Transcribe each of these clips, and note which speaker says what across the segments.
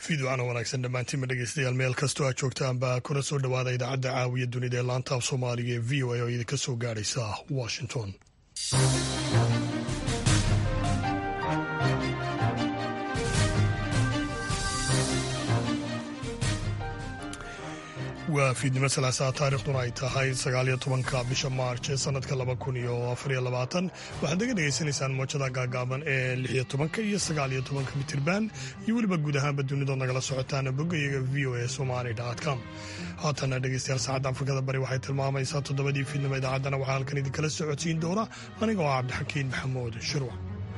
Speaker 1: fiidwacana wanaagsan dhammaantiinma dhegeystayaal meel kastoo aad joogtaanba kuna soo dhowaada idaacadda caawiya dunida ee laanta af soomaaliga ee v o a oo idinka soo gaadhaysa washington waa fiidnimo salaasaa taarikhduna ay tahay sagaaliyo tobanka bisha maarch ee sanadka laba kun iyo afariyo labaatan waxaad naga dhegaysanaysaan moojada gaagaaban ee lixiyo tobanka iyo sagaaliyo tobanka mitirban iyo weliba guud ahaanba dunidood nagala socotaan boggayaga v o a somali com haatana dhegeystayaal saacadda afrikada bari waxay tilmaamaysaa toddobadii fiidnimo idaacaddana waxaa halkan idinkala socodsiin doona aniga oo cabdixakiin maxamuud shirwac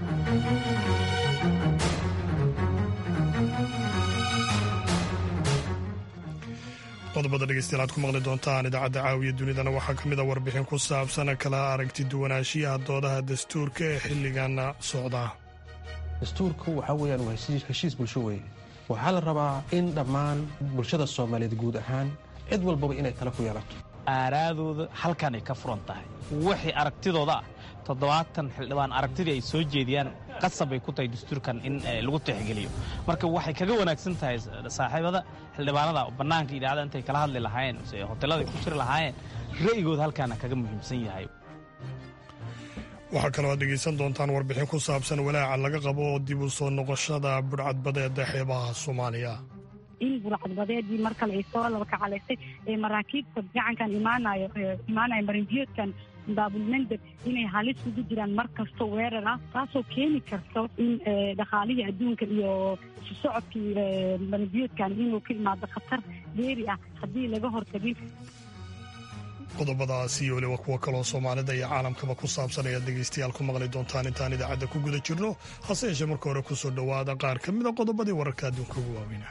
Speaker 1: qodobada dhegeystayaal aad ku maqli doontaan idaacadda caawiya dunidana waxaa ka mid a warbixin ku saabsan kala aragti duwanaanshiyaha doodaha dastuurka ee xilligan socda
Speaker 2: dastuurku waxaa weyaan waa heshiis bulsho weeye waxaa la rabaa in dhammaan bulshada soomaaliyeed guud ahaan cid walbaba inay tala ku yeelato
Speaker 3: aaraadooda halkan ay ka furan tahay wixii aragtidooda ah toddobaatan xildhibaan aragtidii ay soo jeediyaan qasab bay ku tahay dastuurkan in lagu tixgeliyo marka waxay kaga wanaagsan tahay saaxiibada xildhibaanada bannaanka idaacada intay kala hadli lahaayeen hoteeladay ku jiri lahaayeen ra'yigooda halkaana kaga muhiimsan yahay
Speaker 1: waxaa kaloo aad dhegaysan doontaan warbixin ku saabsan walaaca laga qabo dib u soo noqoshada budhcadbadeeda xeebaha soomaaliya
Speaker 4: in burcadbadeedii mar kale ay soo labakacalaysay ee maraakiibta gacankan imaanayo imaanaya marinbiyoodkan baabulmandeb inay halis ugu jiraan mar kasto weerar ah taasoo keeni karto in dhaqaalihii adduunka iyo isu socodkii marinbiyoodkan inuu ka imaado khatar geeri ah haddii laga hortagin
Speaker 1: qodobadaasi iyo weliba kuwo kaloo soomaalida iyo caalamkaba ku saabsan ayaad dhegaystayaal ku maqli doontaan intaan idaacadda ku guda jirno hase yeeshee marka hore ku soo dhowaada qaar ka mid a qodobadii wararka adduunka ugu waaweyna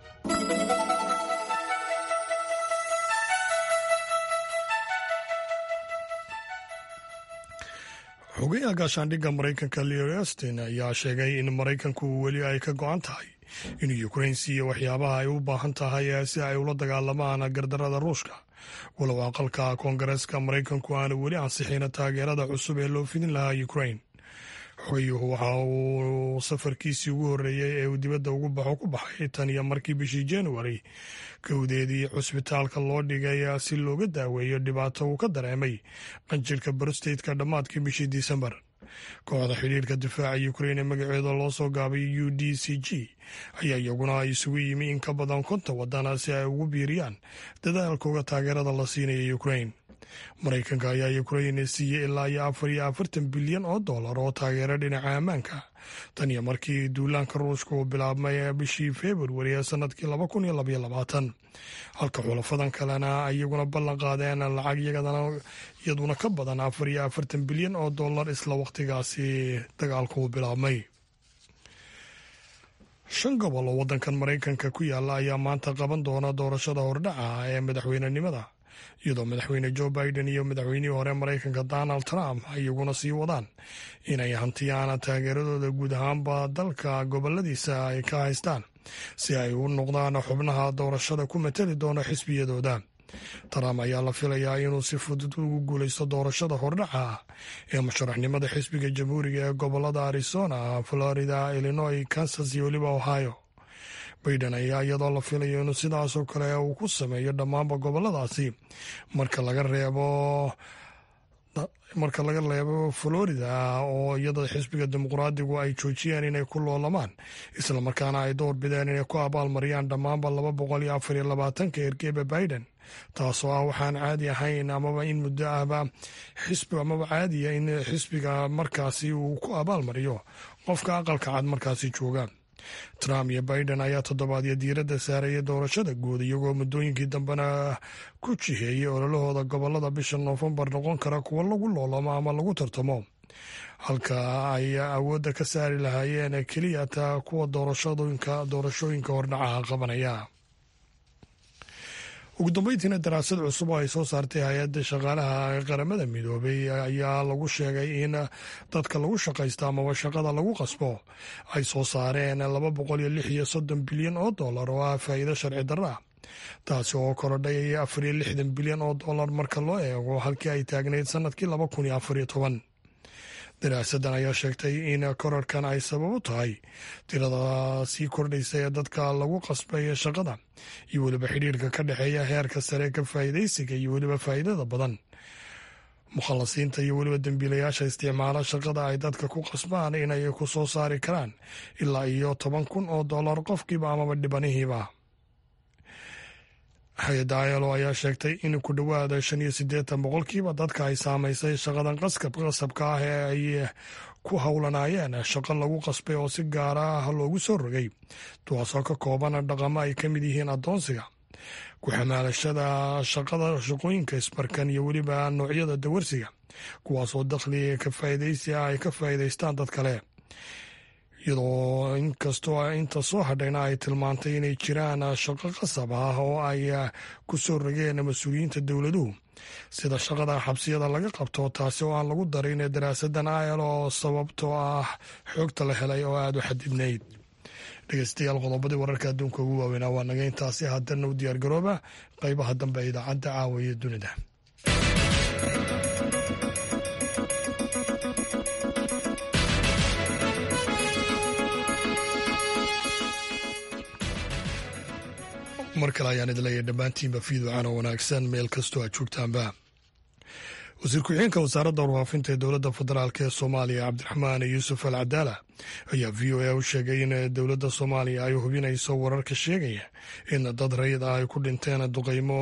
Speaker 1: xogeyaha gaashaandhigga maraykanka leo astin ayaa sheegay in maraykanku weli ay ka go-an tahay inuu ukrain siiyo waxyaabaha ay u baahan tahay si ay ula dagaalamaan gardarada ruushka walow aqalka koongareeska maraykanku aanu weli ansixin taageerada cusub ee loo fidin lahaa ukrain xogeyuhu waxa uu safarkiisii ugu horreeyey ee uu dibadda ugu baxo ku baxay tan iyo markii bishii januari kowdeedii cusbitaalka loo dhigay si looga daaweeyo dhibaato uu ka dareemay qanjirhka barosteytka dhammaadkii bishii disembar kooxda xidhiirka difaaca ukrain ee magaceeda loo soo gaabay u d c g ayaa iyaguna isugu yimi in ka badan konton wadana si ay ugu biiriyaan dadaalkooga taageerada la siinaya ukrain maraykanka ayaa ukrain siiyey ilaa iyo afar iyo afartan bilyan oo dollar oo taageero dhinaca ammaanka tan iyo markii duulaanka ruushka uu bilaabmay bishii februari ee sanadkii laba kun iyo labaiyo labaatan halka xulafadan kalena iyaguna ballan qaadeen lacag iyaduna ka badan afar iyo afartan bilyan oo dollar isla wakhtigaasi dagaalku uu bilaabmay shan gobol oo waddankan maraykanka ku yaala ayaa maanta qaban doona doorashada hordhaca ee madaxweynenimada iyadoo madaxweyne joe biden iyo madaxweynihii hore maraykanka donald trump iyaguna sii wadaan inay hantiyaan taageeradooda guud ahaanba dalka goboladiisa ay ka haystaan si ay u noqdaan xubnaha doorashada ku matali doona xisbiyadooda trump ayaa la filayaa inuu si fudud ugu guulaysto doorashada hordhaca ee musharaxnimada xisbiga jamhuuriga ee gobolada arizona florida illinois kansas iyo weliba ohio baiden ayaa iyadoo la filayo inuu sidaasoo kale uu ku sameeyo dhammaanba goboladaasi marka laga reebo marka laga reebo florida oo iyada xisbiga dimuqraadigu ay joojiyeen inay ku loolamaan islamarkaana ay door bideen inay ku abaalmariyaan dhammaanba laba boqol iyo afar iyo labaatanka ergeba biden taasoo ah waxaan caadi ahayn amaba in muddo ahba xisbi amaba caadiya in xisbiga markaasi uu ku abaalmariyo qofka aqalka cad markaasi jooga trump iyo biden ayaa toddobaadyo diiradda saaraya doorashada guud iyagoo muddooyinkii dambena ku jiheeyay ololahooda gobolada bisha noofembar noqon kara kuwo lagu loolamo ama lagu tartamo halka ay awoodda ka saari lahaayeen keliya taa kuwa doorashooyinka hordhacaha qabanaya ugu dambeyntiina daraasad cusub oo ay soo saartay hay-adda shaqaalaha qaramada midoobay ayaa lagu sheegay in dadka lagu shaqaysto amaba shaqada lagu qasbo ay soo saareen laba boqol iyo lix iyo soddon bilyan oo dollar oo ah faa'iido sharci darro ah taasi oo korodhay afar iyo lixdan bilyan oo dollar marka loo eego halkii ay taagnayd sanadkii laba kun iyo afar iyo toban daraasadan ayaa sheegtay in korarkan ay sabab u tahay tirada sii kordhaysa ee dadka lagu qasbay shaqada iyo weliba xidhiirka ka dhexeeya heerka sare ka faa'iidaysiga iyo weliba faa'iidada badan mukhalasiinta iyo weliba dembiilayaasha isticmaala shaqada ay dadka ku qasbaan inay ku soo saari karaan ilaa iyo toban kun oo dollar qofkiiba amaba dhibanihiiba hay-adda ilo ayaa sheegtay in ku dhowaada shan iyo siddeetan boqolkiiba dadka ay saamaysay shaqadan qaskab qasabka ah ee ay ku howlanaayeen shaqo lagu qasbay oo si gaara ah loogu soo rogay kuwaasoo ka kooban dhaqamo ay ka mid yihiin addoonsiga ku-xamaalashada shaqada shaqooyinka isbarkan iyo weliba noocyada dawarsiga kuwaasoo dakhli ka faa'iidaysi ah ay ka faa'iidaystaan dad kale iyadoo inkastoo inta soo hadhayna ay tilmaantay inay jiraan shaqo qasab ah oo ay ku soo rogeen mas-uuliyiinta dowladuhu sida shaqada xabsiyada laga qabto taasi oo aan lagu darin daraasadan ayl oo sababtoo ah xoogta la helay oo aada u xadidnayd dhegeystayaal qodobadii wararka adduunka ugu waaweynaa waa naga intaasi haddana u diyaargarooba qeybaha dambe ee idaacadda caawa iyo dunida mar kale ayaan idinleeyahy dhammaantiinba fiiducaan oo wanaagsan meel kastoo aad joogtaanba wasiir ku-xigeenka wasaaradda warfaafinta ee dowladda federaalk ee soomaaliya cabdiraxmaan yuusuf al cadaala ayaa v o a u sheegay in dowladda soomaaliya ay hubinayso wararka sheegaya in dad rayid ah ay ku dhinteen duqeymo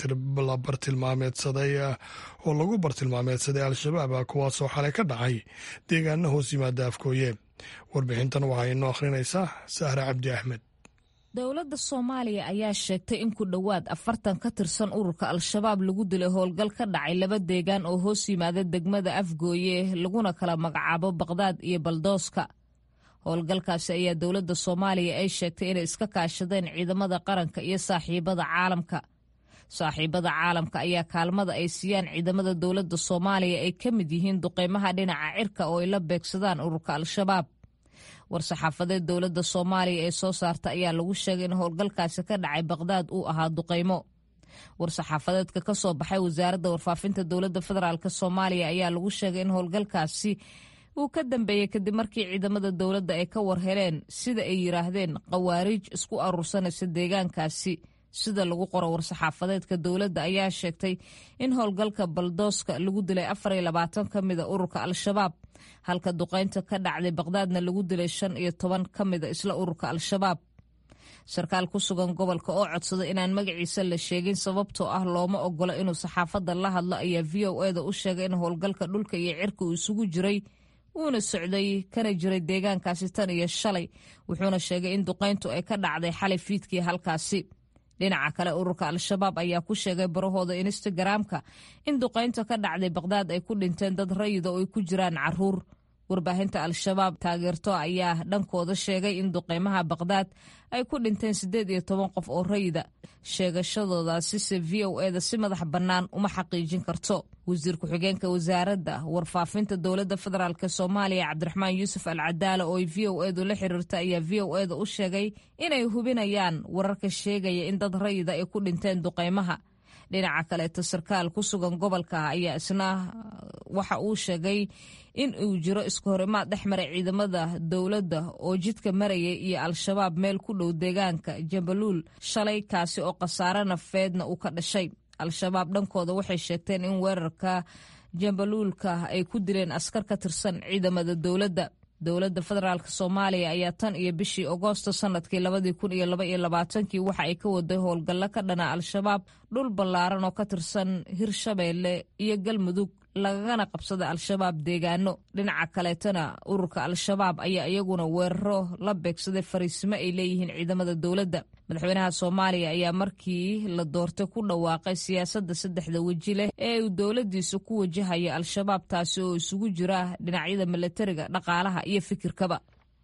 Speaker 1: la bartilmaameedsaday oo lagu bartilmaameedsaday al-shabaab kuwaasoo xalay ka dhacay deegaana hoos yimaada afkooye warbixintan waxaa inoo akhrinaysaa sahre cabdi axmed
Speaker 5: dowladda soomaaliya ayaa sheegtay in ku dhowaad afartan ka tirsan ururka al-shabaab lagu dilay howlgal ka dhacay laba deegaan oo hoos yimaada degmada afgooye laguna kala magacaabo baqdaad iyo baldooska howlgalkaasi ayaa dowladda soomaaliya ay sheegtay inay iska kaashadeen ciidamada qaranka iyo saaxiibada caalamka saaxiibada caalamka ayaa kaalmada ay siiyaan ciidamada dowladda soomaaliya ay ka mid yihiin duqeymaha dhinaca cirka oo ay la beegsadaan ururka al-shabaab war-saxaafadeed dowladda soomaaliya ee soo saarta ayaa lagu sheegay in howlgalkaasi ka dhacay baqdaad uu ahaa duqeymo war-saxaafadeedka ka soo baxay wasaaradda warfaafinta dowladda federaalk soomaaliya ayaa lagu sheegay in howlgalkaasi uu ka dambeeyey kadib markii ciidamada dowladda ay ka war heleen sida ay yiraahdeen khawaariij isku aruursanaysa deegaankaasi sida lagu qoro war-saxaafadeedka dowladda ayaa sheegtay in howlgalka baldooska lagu dilay afar iyo labaatan ka mida ururka al-shabaab halka duqeynta ka dhacday baqdaadna lagu dilay shan iyo toban ka mida isla ururka al-shabaab sarkaal ku sugan gobolka oo codsaday inaan magaciisa la sheegin sababtoo ah looma ogolo inuu saxaafadda la hadlo ayaa v o eda u sheegay in howlgalka dhulka iyo cirka uu isugu jiray uuna socday kana jiray deegaankaasi tan iyo shalay wuxuuna sheegay in duqeyntu ay ka dhacday xalay fiidkii halkaasi dhinaca kale ururka al-shabaab ayaa ku sheegay barahooda instagaraamka in duqeynta ka dhacday baqdaad ay ku dhinteen dad rayida oo ay ku jiraan caruur warbaahinta al-shabaab taageerto ayaa dhankooda sheegay in duqeymaha baqdaad ay ku dhinteen siddeed iyo toban qof oo rayida sheegashadoodaasise v o eda si madax bannaan uma xaqiijin karto wasiir ku-xigeenka wasaaradda warfaafinta dowladda federaalk soomaaliya cabdiraxmaan yuusuf al cadaala oo ay v o edu la xiriirta ayaa v o eda u sheegay inay hubinayaan wararka sheegaya in dad rayida ay ku dhinteen duqeymaha dhinaca kaleeto sarkaal ku sugan gobolka ayaa isna waxa uu sheegay in uu jiro isku horimaad dhex maray ciidamada dowladda oo jidka maraya iyo al-shabaab meel ku dhow deegaanka jambaluul shalay kaasi oo khasaare nafeedna uu ka dhashay al-shabaab dhankooda waxay sheegteen in weerarka jambaluulka ay ku dileen askar ka tirsan ciidamada dowladda dowladda federaalk soomaaliya ayaa tan iyo bishii agoosto sanadkii labadii kun iyo laba iyo labaatankii waxa ay ka waday howlgallo ka dhana al-shabaab dhul ballaaran oo ka tirsan hirshabeelle iyo galmudug lagagana qabsada al-shabaab deegaano dhinaca kaleetana ururka al-shabaab ayaa iyaguna weeraro la beegsaday fariisimo ay leeyihiin ciidamada dowladda madaxweynaha soomaaliya ayaa markii la doortay ku dhawaaqay siyaasadda saddexda weji leh ee uu dowladdiisa ku wajahaya al-shabaab taasi oo isugu jira dhinacyada milatariga dhaqaalaha iyo fikirkaba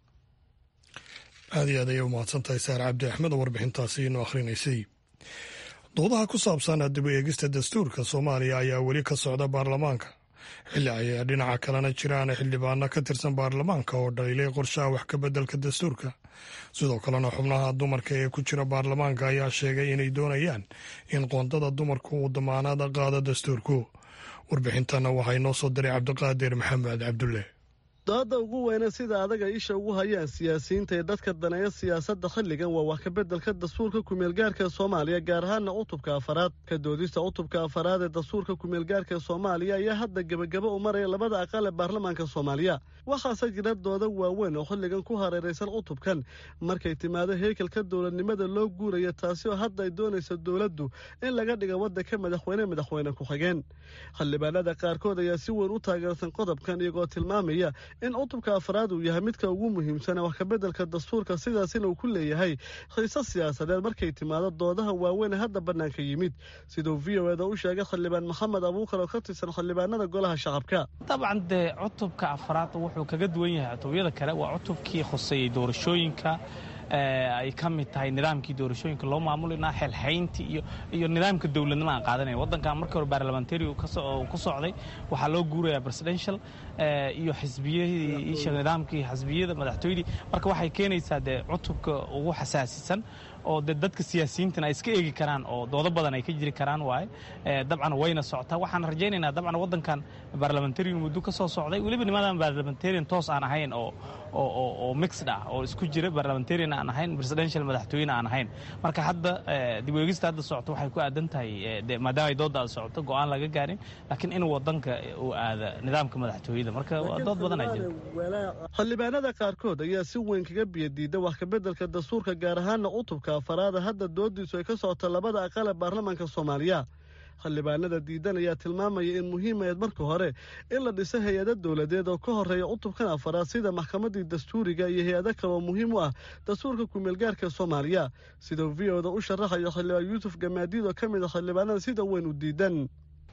Speaker 1: aad iyo aad ayay u mahadsantahay saar cabdi axmed oo warbixintaasi inoo akhrinaysay doodaha ku saabsan dib u eegista dastuurka soomaaliya ayaa weli ka socda baarlamaanka xilli ay dhinaca kalena jiraan xildhibaano ka tirsan baarlamaanka oo dhaliilay qorshaha wax ka beddelka dastuurka sidoo kalena xubnaha dumarka ee ku jira baarlamaanka ayaa sheegay inay doonayaan in qoondada dumarku uu damaanad qaado dastuurku warbixintana waxaa inoo soo diray cabdiqaadir maxamed cabdulle
Speaker 6: dooda ugu weyne sida adaga isha ugu hayaan siyaasiyiinta ee dadka daneeya siyaasadda xilligan waa wax kabeddelka dastuurka kumeelgaarka soomaaliya gaar ahaana cutubka afaraad ka doodista cutubka afaraad ee dastuurka kumeelgaarka soomaaliya ayaa hadda gebagaba u maraya labada aqal ee baarlamaanka soomaaliya waxaase jira dooda waaweyn oo xilligan ku hareeraysan cutubkan markay timaado heekelka dowladnimada loo guuraya taasi oo hadda ay doonaysa dowladdu in laga dhiga waddanka madaxweyne madaxweyne ku-xigeen xildhibaanada qaarkood ayaa si weyn u taageersan qodobkan iyagoo tilmaamaya in cutubka afraad uu yahay midka ugu muhiimsan ee wax kabeddelka dastuurka sidaasina uu ku leeyahay xiise siyaasadeed markay timaado doodaha waaweyn ee hadda bannaanka yimid siduu v o eda u sheegay xildhibaan maxamed abuukar oo ka tirsan xildhibaanada golaha shacabka
Speaker 3: dabcan dee cutubka afraad wuxuu kaga duwan yahay cutubyada kale waa cutubkii khuseeyey doorashooyinka ay ka mid tahay nidaamkii doorashooyinka loo maamulinaa xelxayntii iyo iyo nidaamka dowladnimo aan qaadanaya waddankan markii hore baarlamentary ku socday waxaa loo guurayaa presidential iyo xisbiyadii isha nidaamkii xisbiyada madaxtooyadii marka waxay keenaysaa dee cutubka ugu xasaasisan oo de dadka siyaasiyiintana ay iska eegi karaan oo doodo badan ay ka jiri karaan waaye dabcan wayna socotaa waxaan rajaynaynaa dabcan waddankan baarlamentarian muddo ka soo socday weliba nimadan baarlamentarian toos aan ahayn oo oo mixed ah oo isku jira baarlamentarian aan ahayn presidential madaxtooyena aan ahayn marka hadda dib weegista hadda socota waxay ku aadan tahay maadaama ay doodda socoto go-aan laga gaarin laakiin in waddanka uu aada nidaamka madaxtooyada marka dood badan aa jira
Speaker 6: xildhibaanada qaarkood ayaa si weyn kaga biyadiida wax kabeddelka dastuurka gaar ahaana cutubka afaraada hadda doodiisu ay ka socota labada aqal ee baarlamaanka soomaaliya xildhibaanada diidan ayaa tilmaamaya in muhiimayd marka hore in la dhiso hay-ado dowladeed oo ka horeeya cutubkan afaraad sida maxkamaddii dastuuriga iyo hay-ado kale oo muhiim u ah dastuurka kumeelgaarka soomaaliya siduu v oda u sharaxayo xildhibaan yuusuf gamaadiid oo ka mid a xildhibaanada sida weyn u diidan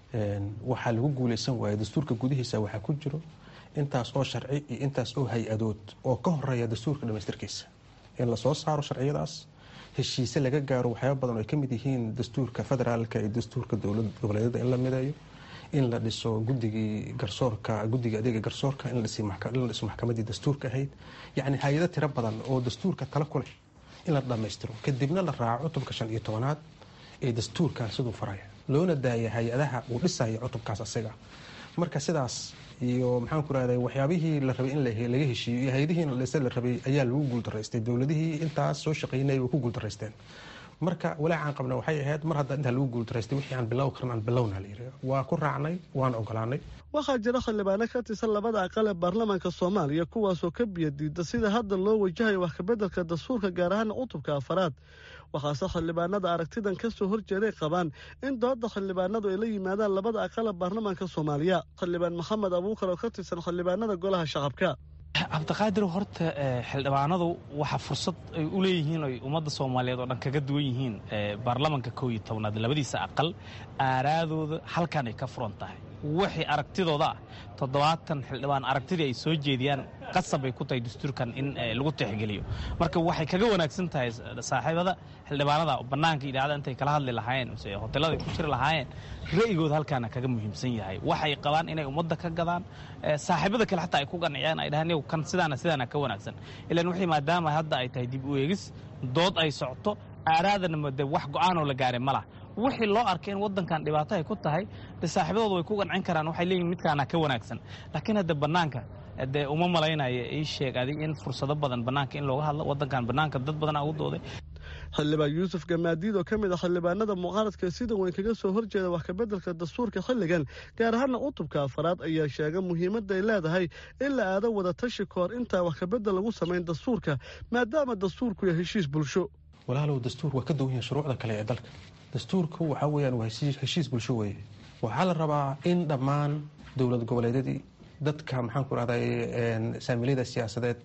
Speaker 2: waxaa lagu guulaysan waaya dastuurka gudihiisa waxaa ku jiro intaas oo sharci iyo intaas oo hay-adood oo ka horeeya dastuurka dhamaystirkiisa in lasoo saaro sharciyadaas heshiise laga gaaro waxyaaba badan oo ay ka mid yihiin dastuurka federaalka iyo dastuurka dowlad goboleedyada in la mideeyo in la dhiso gudigii garsoorka guddiga adeega garsoorka in la dhiso maxkamadii dastuurka ahayd yacni hay-ado tiro badan oo dastuurka tala ku leh in la dhammaystiro kadibna la raaco cutubka shan iyo tobanaad ee dastuurkan siduu faraya loona daaya hay-adaha uu dhisaya cutubkaas asiga marka sidaas iyo maxaan ku rahday waxyaabihii la rabay in laga heshiiyo iyo hay-adihii in la dhisa la rabay ayaa lagu guuldaraystay dowladihii intaas soo shaqaynaya way ku guuldaraysteen marka walaacaan qabna waxay ahayd mar hadda intaa lagu guuldaraystay wixii aan bilow karan aan bilowna la yiri waa ku raacnay waan ogolaanay
Speaker 6: waxaa jira xildhibaano ka tirsan labada aqal ee baarlamaanka soomaaliya kuwaasoo ka biyadiida sida hadda loo wajahayo wax kabeddelka dastuurka gaar ahaana cutubka afaraad waxaase xildhibaanada aragtidan ka soo horjeeday qabaan in dooda xildhibaanadu ay la yimaadaan labada aqal ee baarlamaanka soomaaliya xildhibaan maxamed abuukar oo ka tirsan xildhibaanada golaha shacabka
Speaker 3: cabdiqaadir horta xildhibaanadu waxaa fursad ay u leeyihiin oy ummadda soomaaliyeed oo dhan kaga duwan yihiin baarlamanka kow iyo tobnaad labadiisa aqal aaraadooda halkan ay ka furan tahay wixii aragtidooda ah toddobaatan xildhibaan aragtidii ay soo jeediyaan qasab ay ku tahay dastuurkan in lagu tixgeliyo marka waxay kaga wanaagsan tahay saaxiibada xildhibaanada bannaanka idhaacada intay kala hadli lahaayeen mise hotelada ay ku jiri lahaayeen ra'yigooda halkaana kaga muhiimsan yahay waxay qabaan inay ummadda ka gadaan saaxiibada kale xataa ay ku qanciyaan ay dhahaan kan sidaana sidaana ka wanaagsan ilaan wixii maadaama hadda ay tahay dib u eegis dood ay socoto aaraadana de wax go-aanoo la gaaray ma laha wixii loo arkay in waddankan dhibaato ay ku tahay de saaxiibadooda way ku qancin karaan waxay leeyihin midkaana ka wanaagsan laakiin hadda bannaanka dee uma malaynayo ii sheeg adig in fursado badan bannaanka in looga hadlo waddankan bannaanka dad badanaa ugu dooday
Speaker 6: xildhibaan yuusuf gamaadiid oo ka mid ah xildhibaanada mucaaradka sida weyn kaga soo horjeeda wax kabeddelka dastuurka xilligan gaar ahaana cutubka afaraad ayaa sheega muhiimadda ay leedahay in la aado wada tashi ka hor intaa wax kabedel lagu samayn dastuurka maadaama dastuurku yahay heshiis bulsho
Speaker 2: walaalow dastuur waa ka duwan yahay shuruucda kale ee dalka dastuurku waxaa weyaan waa heshiis bulsho weeye waxaa la rabaa in dhammaan dowlad goboleedyadii dadka maxaan ku rahday saamiliyada siyaasadeed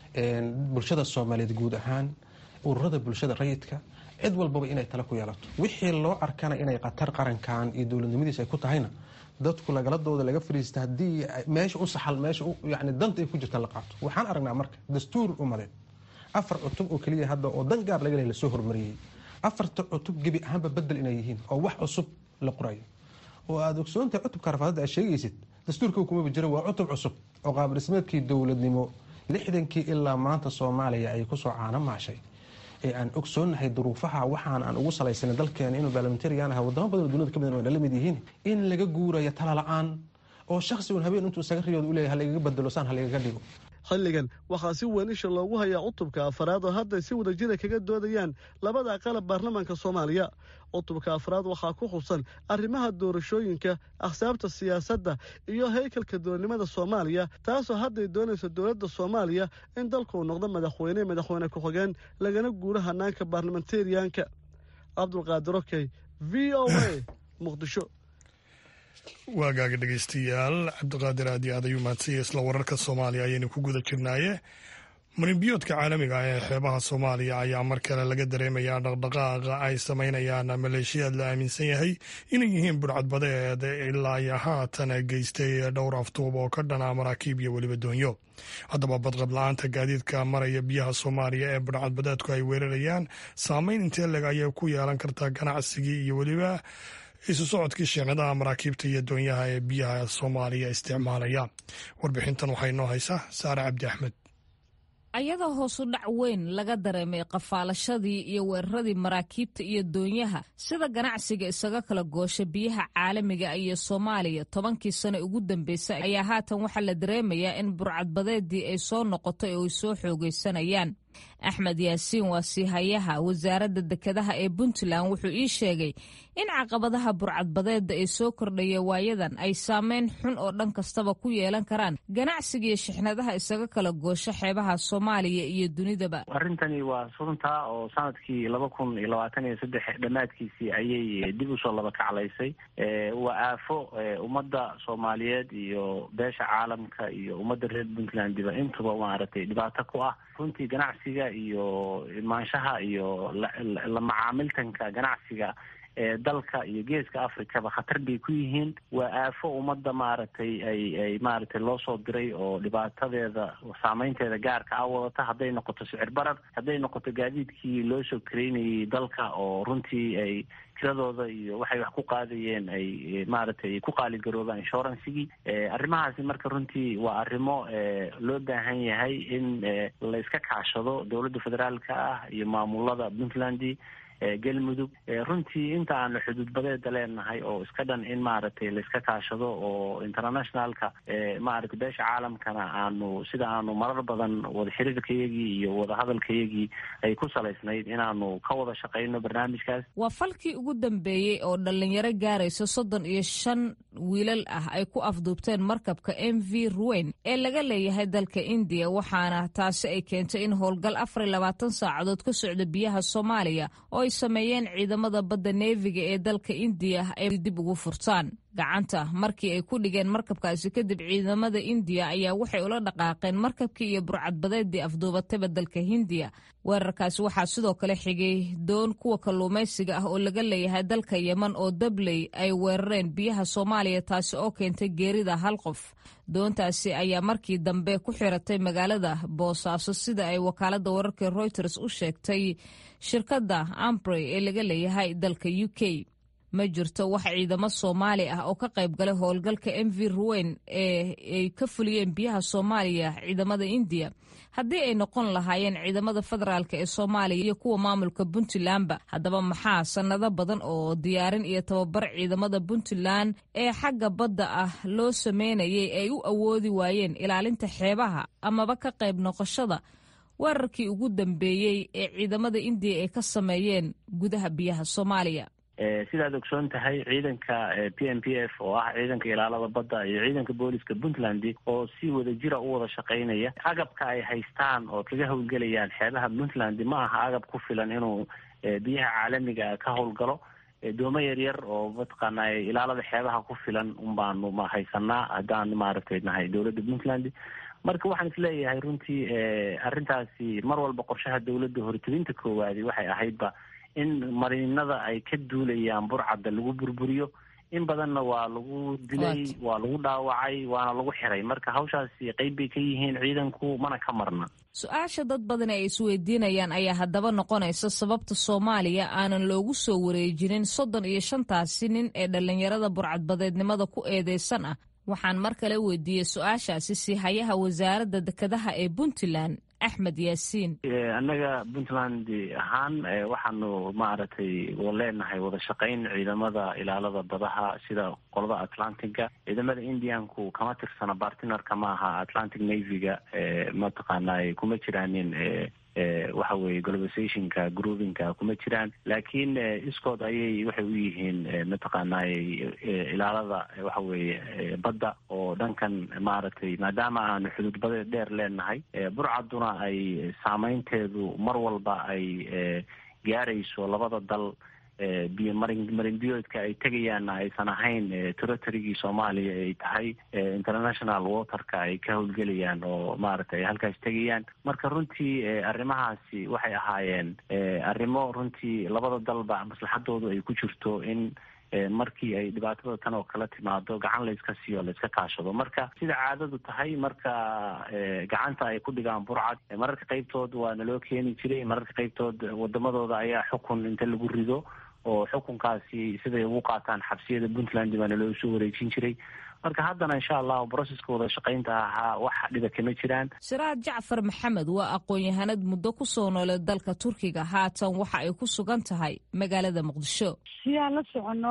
Speaker 2: bulshada soomaaliyeed guud ahaan ururada bulshada rayidka cid walbaba inay tale ku yeelato wixii loo arkana inay khatar qarankan iyo dowladnimadiisa ay ku tahayna dadku lagaladooda laga fariista haddii meesha u saxal meesha yani danta ay ku jirta la qaato waxaan aragnaa marka dastuur umadeed afar cutub oo keliya hadda oo dan gaar laga leh lasoo hormariyey afarta cutub gebi ahaanba bedel inay yihiin oo wax cusub la qorayo oo aada ogsoontahay cutubka rafaadada aad sheegaysid dastuurka kumaba jira waa cutub cusub oo qaabdhismeedkii dowladnimo lixdankii ilaa maanta soomaaliya ay kusoo caano maashay ee aan ogsoonnahay duruufaha waxaan aan ugu salaysanay dalkeena inuu baarlamentarian aha wadamo badan oo duniyada ka midan waa la mid yihiin in laga guurayo tala la-aan oo shakhsigun habeen intuu isaga riyooda u leeyahy halagaga bedelo saan halagaga dhigo
Speaker 6: xilligan waxaa si weyn isha loogu hayaa cutubka afraad oo hadday si wada jira kaga doodayaan labada qalab baarlamaanka soomaaliya cutubka afraad waxaa ku xusan arrimaha doorashooyinka axsaabta siyaasadda iyo haykalka doornimada soomaaliya taasoo hadday doonayso dowladda soomaaliya in dalkuu noqdo madaxweyne madaxweyne ku-xigeen lagana guuro hanaanka baarlamentariyanka cabdulqaadir okey v o a muqdisho
Speaker 1: waagaaga dhegeystayaal cabdiqaadir aad iyo aad ayuu mahadsanya isla wararka soomaaliya ayaynu ku guda jirnaaye marinbiyoodka caalamiga ah ee xeebaha soomaaliya ayaa mar kale laga dareemayaa dhaqdhaqaaqa ay samaynayaan maleeshiyaad la aaminsan yahay inay yihiin burcadbadeed ilaa iyo haatan geystay dhowr aftuub oo ka dhana maraakiib iyo weliba doonyo haddaba badqab la-aanta gaadiidka maraya biyaha soomaaliya ee burcadbadeedku ay weerarayaan saameyn intee leg ayay ku yeelan kartaa ganacsigii iyo weliba isu socodkii shiicnadaha maraakiibta iyo doonyaha ee biyaha soomaaliya isticmaalaya warbixintan waxaa inoo haysaa saare cabdi axmed
Speaker 5: ayadoo hoosu dhac weyn laga dareemay qafaalashadii iyo weeraradii maraakiibta iyo doonyaha sida ganacsiga isaga kala goosha biyaha caalamiga iyo soomaaliya tobankii sano ugu dambeysay ayaa haatan waxaa la dareemayaa in burcadbadeedii ay soo noqotay oo ay soo xoogaysanayaan axmed yaasiin waa siihayaha wasaaradda dekedaha ee puntland wuxuu ii sheegay in caqabadaha burcadbadeedda ee soo kordhaya waayadan ay saameyn xun oo dhan kastaba ku yeelan karaan ganacsigiiyo shixnadaha isaga kala goosho xeebaha soomaaliya iyo dunidaba
Speaker 7: arrintani waa sunta oo sanadkii laba kun iyo labaatan iyo saddex dhammaadkiisii ayay dib usoo laba kaclaysay waa aafo ummadda soomaaliyeed iyo beesha caalamka iyo ummadda reer puntlandiba intuba maaragtay dhibaato ku ah runtii ganacsiga iyo imaanshaha iyo la macaamiltanka ganacsiga ee dalka iyo geeska africaba khatar bay ku yihiin waa aafo ummadda maaragtay ay ay maaragtay loo soo diray oo dhibaatadeeda saameynteeda gaarka a wadata hadday noqoto sicir barar hadday noqoto gaadiidkii loo soo kareynayay dalka oo runtii ay tiradooda iyo waxay wax ku qaadayeen ay maaragtay ku qaaligaroobaan insurancigii arrimahaasi marka runtii waa arrimo loo baahan yahay in la iska kaashado dowladda federaalka ah iyo maamulada puntland galmudug runtii inta aanu xuduudbadeeda leenahay oo iska dhan in maaragtay laiska kaashado oo internationalka maaragtay beesha caalamkana aanu sida aanu marar badan wada xiriirkayagii iyo wadahadalkayagii ay ku salaysnayd inaanu ka wada shaqeyno barnaamijkaas
Speaker 5: waa falkii ugu dambeeyey oo dhalinyaro gaaraysa soddon iyo shan wiilal ah ay ku afduubteen markabka m v ruweyn ee laga leeyahay dalka indiya waxaana taasi ay keentay in howlgal afar iyo labaatan saacadood ka socda biyaha soomaaliya oo ay sameeyeen ciidamada badda neefiga ee dalka indiya ay dib ugu furtaan gacanta markii ay ku dhigeen markabkaasi kadib ciidamada indiya ayaa waxay ula dhaqaaqeen markabkii iyo burcadbadeedii afduubatayba dalka hindiya weerarkaasi waxaa sidoo kale xigay doon kuwa kalluumaysiga ah oo laga leeyahay dalka yeman oo dabley ay weerareen biyaha soomaaliya taasi oo keentay geerida hal qof doontaasi ayaa markii dambe ku xiratay magaalada boosaaso sida ay wakaalada wararka reuters u sheegtay shirkadda ambrey ee laga leeyahay dalka u k ma jirto wax ciidamo soomaali ah oo ka qayb galay howlgalka m v ruweyn ee ay ka fuliyeen biyaha soomaaliya ciidamada indiya haddii ay noqon lahaayeen ciidamada federaalk ee soomaaliya iyo kuwa maamulka puntlandba haddaba maxaa sannado badan oo diyaarin iyo tababar ciidamada puntland ee xagga badda ah loo sameynayay ay u awoodi waayeen ilaalinta xeebaha amaba ka qayb noqoshada weerarkii ugu dambeeyey ee ciidamada indiya ay ka sameeyeen gudaha biyaha soomaaliya
Speaker 7: sidaad ogsoon tahay ciidanka p m p f oo ah ciidanka ilaalada badda iyo ciidanka booliska puntland oo si wada jira u wada shaqeynaya agabka ay haystaan oo kaga howlgelayaan xeebaha puntland ma aha agab ku filan inuu biyaha caalamiga ka howlgalo doomo yaryar oo mataqaana ilaalada xeebaha ku filan un baanu ma haysanaa haddaan maaragtay nahay dowladda puntland marka waxaan isleeyahay runtii arrintaasi mar walba qorshaha dowladda hortebinta koowaadi waxay ahaydba in mariinada ay ka duulayaan burcadda lagu burburiyo in badanna waa lagu dilay waa lagu dhaawacay waana lagu xiray marka hawshaasi qeyb bay ka yihiin ciidanku mana ka marna
Speaker 5: su-aasha dad badan ay isweydiinayaan ayaa haddaba noqonaysa sababta soomaaliya aanan loogu soo wareejinin soddon iyo shantaasi nin ee dhallinyarada burcadbadeednimada ku eedeysan ah waxaan mar kale weydiiyey su-aashaasi siihayaha wasaaradda dekedaha ee puntland axmed yaasiin
Speaker 7: annaga puntland ahaan waxaanu maaragtay leenahay wada shaqayn ciidamada ilaalada badaha sida qolada atlantiga ciidamada indianku kama tirsana bartnerka ma aha atlantic navyga mataqaana kuma jiraanin waxa weye globalizationka groupinka kuma jiraan laakiin iskood ayay waxay u yihiin mataqaanay ilaalada waxa weeye badda oo dhankan maaragtay maadaama aanu xuduud badeed dheer leenahay burcaduna ay saameynteedu mar walba ay gaarayso labada dal biyo marin marinbiyoodka ay tegayaanna aysan ahayn territorygii soomaaliya ay tahay international waterka ay ka howlgelayaan oo maaragtay ay halkaas tegayaan marka runtii arrimahaasi waxay ahaayeen arrimo runtii labada dalba maslaxadoodu ay ku jirto in markii ay dhibaatada tan oo kala timaado gacan layska siiyo layska kaashado marka sida caadadu tahay marka gacanta ay ku dhigaan burcad mararka qaybtood waa naloo keeni jiray mararka qaybtood wadamadooda ayaa xukun inta lagu rido oo xukunkaasi siday ugu qaataan xabsiyada puntland baa naloo soo wareejin jiray marka haddana insha allahu broseska wada shaqaynta ahaa wax dhiba kama jiraan
Speaker 5: siraad jacfar maxamed waa aqoon-yahanad muddo ku soo noolay dalka turkiga haatan waxa ay ku sugan tahay magaalada muqdisho
Speaker 4: sidaan la socono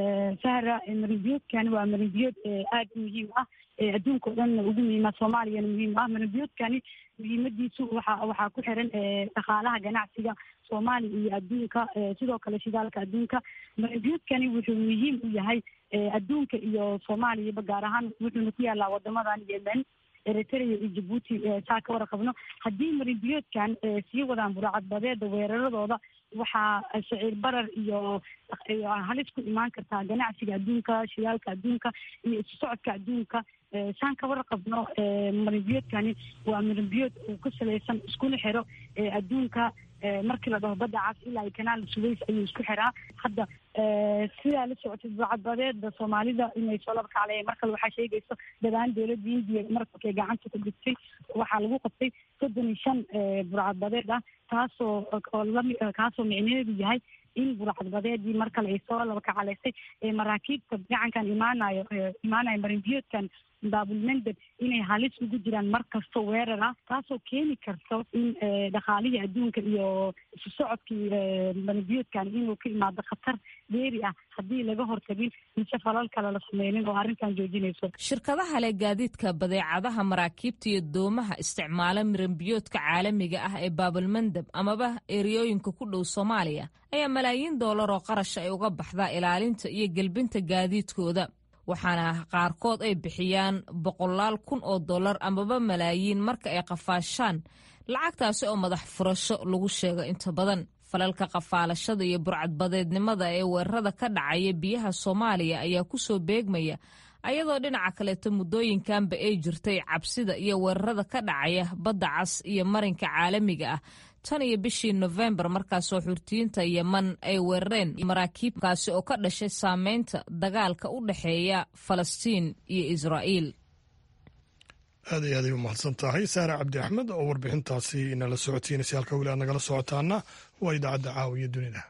Speaker 4: sahra marinbiyoodkani waa marinbiyood aada u muhiim ah adduunka o dhanna ugu muhiima soomaaliyana muhiim ah marinbiyoodkani muhiimadiisu waxa waxaa ku xiran dhaqaalaha ganacsiga soomaaliya iyo adduunka sidoo kale shidaalka adduunka marinbiyoodkani wuxuu muhiim u yahay adduunka iyo soomaaliyaba gaar ahaan wuxuuna ku yaalaa wadamadan yemen eritrea iyo jabuuti saa ka warqabno haddii marinbiyoodkan sii wadaan buracadbadeeda weeraradooda waxaa shaciir barar iyo halis ku imaan kartaa ganacsiga adduunka shidaalka adduunka iyo isu socodka adduunka saan ka warqabno marinbiyoodkani waa marinbiyood uu ku salaysan iskuna xiro adduunka markii la dhaho badda cas ilaa iyo kanaal suways ayuu isku xiraa hadda sidaa la socotay burcadbadeeda soomaalida inay soo laba kacleeyeen mar kale waxaa sheegayso dhawaan dowladda indiya markay gacanta ku dhigtay waxaa lagu qabtay soddon iyo shan burcadbadeed ah taasoo oo lami kaasoo micneheedu yahay in burcadbadeedii mar kale ay soo laba kacaleysay ee maraakiibta gacankan imaanayo imaanayo marinbiyoodkan baabulmandeb inay halis ugu jiraan mar kasto weerar ah taasoo keeni karto in dhaqaalihii adduunka iyo isu socodkii marinbiyoodkan inuu ka imaado khatar dheeri ah haddii laga hortagin mise falal kale la sameynin oo arrintan joojinayso
Speaker 5: shirkadaha leh gaadiidka badeecadaha maraakiibta iyo doomaha isticmaala marinbiyoodka caalamiga ah ee baabulmandeb amaba eriyooyinka ku dhow soomaaliya ayaa malaayiin doolar oo qarasha ay uga baxdaa ilaalinta iyo gelbinta gaadiidkooda waxaana qaarkood ay bixiyaan boqolaal kun oo dollar amaba malaayiin marka ay qafaashaan lacagtaasi oo madax furasho lagu sheego inta badan falalka qafaalashada iyo burcadbadeednimada ee weerarada ka dhacaya biyaha soomaaliya ayaa ku soo beegmaya ayadoo dhinaca kaleeto muddooyinkanba ay jirtay cabsida iyo weerarada ka dhacaya badda cas iyo marinka caalamiga ah tan iyo bishii nofembar markaasoo xurtiyiinta yeman ay weerareen maraakiibkaasi oo ka dhashay saameynta dagaalka u dhexeeya falastiin iyo israa'iil
Speaker 1: aad iyo aaday u mahadsan tahay saare cabdi axmed oo warbixintaasi inala socotiinaysa halka weli aad nagala socotaana waa idaacadda caawiya dunida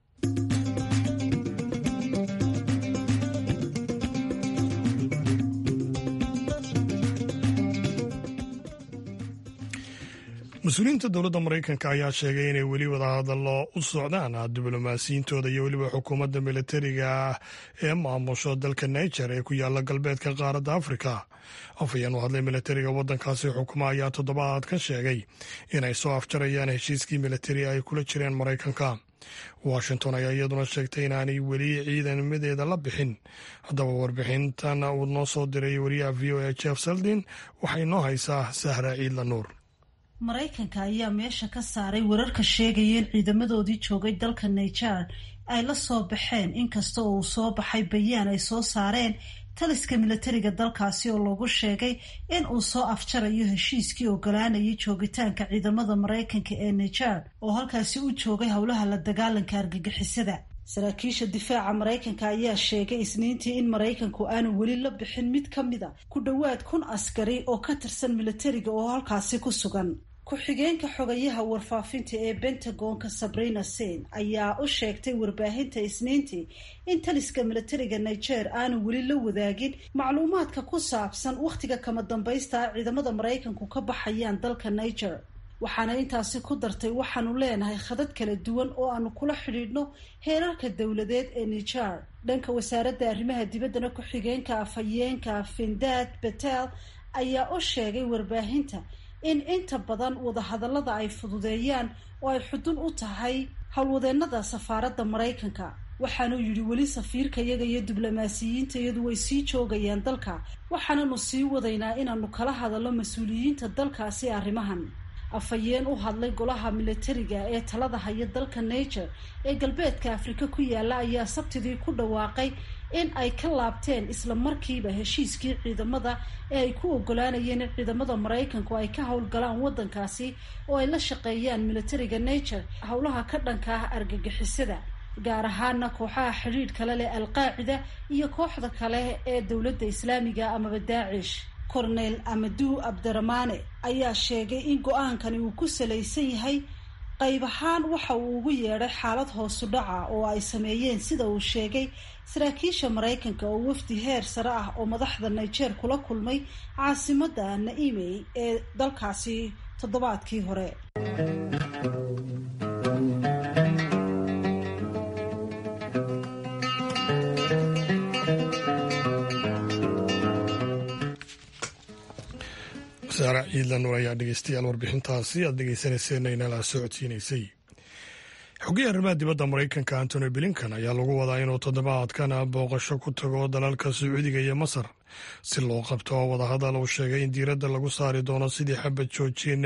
Speaker 1: mas-uuliyiinta dowladda maraykanka ayaa sheegay inay weli wadahadallo u socdaan diblomaasiyiintooda iyo weliba xukuumadda militariga ee maamusho dalka niger ee ku yaala galbeedka qaaradda afrika afhayeen u hadlay militariga waddankaasi xukuma ayaa toddobaadkan sheegay inay soo afjarayaan heshiiskii militari ay kula jireen maraykanka washington ayaa iyaduna sheegtay inaanay weli ciidamadeeda la bixin haddaba warbixintan uu noo soo diray wariyaha v o a jeff seldin waxay noo haysaa sahra ciidla nuur
Speaker 8: maraykanka ayaa meesha ka saaray wararka sheegaya in ciidamadoodii joogay dalka niger ay la soo baxeen inkasta oo uu soo baxay bayaan ay soo saareen taliska militariga dalkaasi oo lagu sheegay in uu soo afjarayo heshiiskii ogolaanayay joogitaanka ciidamada maraykanka ee niger oo halkaasi u joogay howlaha la dagaalanka argagixisada saraakiisha difaaca maraykanka ayaa sheegay isniintii in maraykanku aanu weli la bixin mid ka mid a ku dhowaad kun askari oo ka tirsan militariga oo halkaasi ku sugan ku-xigeenka xogayaha warfaafinta ee bentagonka sabrina sen ayaa u sheegtay warbaahinta isniintii in taliska militariga niger aanu weli la wadaagin macluumaadka ku saabsan wakhtiga kama dambaysta ah ciidamada maraykanku ka baxayaan dalka niger waxaana intaasi ku dartay waxaanu leenahay khadad kala duwan oo aanu kula xidhiidhno heerarka dowladeed ee nijar dhanka wasaaradda arrimaha dibaddana ku-xigeenka afhayeenka findad betel ayaa u sheegay warbaahinta in inta badan wadahadallada ay fududeeyaan oo ay xudun u tahay howlwadeennada safaaradda maraykanka waxaanuu yidhi weli safiirkayaga iyo diblomaasiyiintayadu way sii joogayaan dalka waxaananu sii wadaynaa inaanu kala hadallo mas-uuliyiinta dalkaasi arrimahan afhayeen u hadlay golaha militariga ee talada haya dalka niger ee galbeedka afrika ku yaala ayaa sabtidii ku dhawaaqay in ay ka laabteen isla markiiba heshiiskii ciidamada ee ay ku ogolaanayeen in ciidamada maraykanku ay ka howlgalaan waddankaasi oo ay la shaqeeyaan militariga niger howlaha ka dhanka ah argagixisada gaar ahaana kooxaha xidhiidh kale leh alqaacida iyo kooxda kale ee dowladda islaamiga amaba daacish cornel amadu abdiramaane ayaa sheegay in go-aankani uu ku salaysan yahay qayb ahaan waxa uu ugu yeedhay xaalad hoosu dhaca oo ay sameeyeen sida uu sheegay saraakiisha maraykanka oo wafdi heer sare ah oo madaxda niger kula kulmay caasimadda naimey ee dalkaasi toddobaadkii hore
Speaker 1: saara ciidlan ayaa dhegeystayaal warbixintaasi aad dhegeysaneyseen inala socodsiinaysay xogeya arrimaha dibadda maraykanka antony blinkan ayaa lagu wadaa inuu toddobaadkan booqasho ku tago dalalka sacuudiga iyo masar si loo qabto wadahadal uu sheegay in diiradda lagu saari doono sidii xabad joojin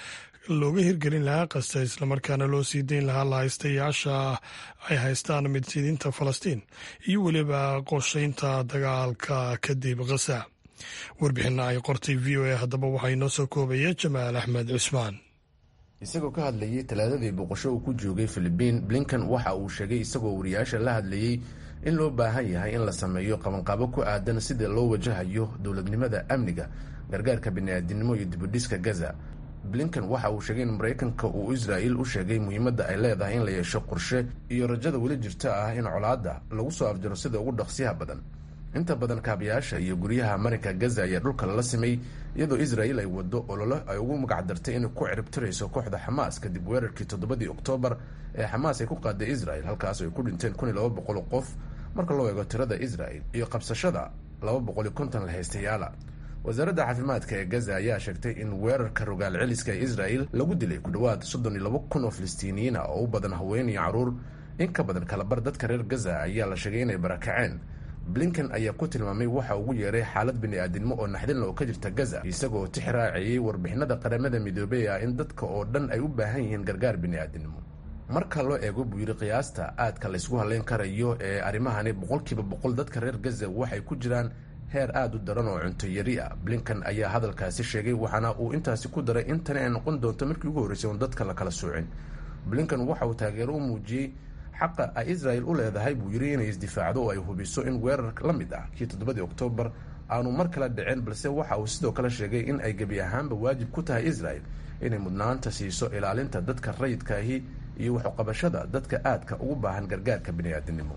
Speaker 1: looga hirgelin lahaa qasta islamarkaana loo sii dayn lahaa lahaystayaasha ay haystaan midsidiinta falastiin iyo weliba qorshaynta dagaalka kadib khasa warbixinna ay qortay v o a haddaba waxaa inoo soo koobaya jamaal axmed cusmaan
Speaker 9: isagoo ka hadlayay talaadadii boqosho uu ku joogay filibiin blinkan waxa uu sheegay isagoo wariyaasha la hadlayey in loo baahan yahay in la sameeyo qabanqaabo ku aadan sida loo wajahayo dowladnimada amniga gargaarka bini'aadinimo iyo dibudhiska gaza blinkan waxa uu sheegay in maraykanka uu israa'il u sheegay muhiimadda ay leedahay in la yeesho qorshe iyo rajada weli jirta ah in colaadda lagu soo afjaro sida ugu dhaqsiyaha badan inta badan kaabayaasha iyo guryaha marinka gaza ayaa dhulka lala simay iyadoo israa'il ay waddo ololo ay ugu magacdartay inay ku ciribtirayso kooxda xamaas kadib weerarkii toddobadii oktoobar ee xamaas ay ku qaaday isra'il halkaas ay ku dhinteen kun iyo laba boqol qof marka loo eego tirada isra'il iyo qabsashada laba boqol iyo konton lahaystayaala wasaaradda caafimaadka ee gaza ayaa sheegtay in weerarka rogaal celiska ee israa'il lagu dilay ku dhowaad soddon iyo laba kun oo filistiiniyiin ah oo u badan haween iyo carruur in ka badan kalabar dadka reer gaza ayaa la sheegay inay barakaceen blinkan ayaa ku tilmaamay waxa ugu yeeray xaalad bini'aadinimo oo naxdinla oo ka jirta gaza isagoo tix raaciyey warbixinada qaramada midoobey ah in dadka oo dhan ay u baahan yihiin gargaar bini'aadinimo marka loo eego buu yidhi qiyaasta aadka laysku hadlayn karayo ee arrimahani boqolkiiba boqol dadka reer gaza waxay ku jiraan heer aada u daran oo cunto yari ah blinkan ayaa hadalkaasi sheegay waxaana uu intaasi ku daray in tani ay noqon doonto markii ugu horreysay oon dadka la kala soocin blinkan waxa uu taageero u muujiyey xaqa ay israa'il u leedahay buu yidhi inay isdifaacdo oo ay hubiso in weerar la mid ah kii toddobadii oktoobar aanu mar kale dhicin balse waxa uu sidoo kale sheegay in ay gebi ahaanba waajib ku tahay israa'il inay mudnaanta siiso ilaalinta dadka rayidkaahi iyo waxuqabashada dadka aadka ugu baahan gargaarka bini'aadinimo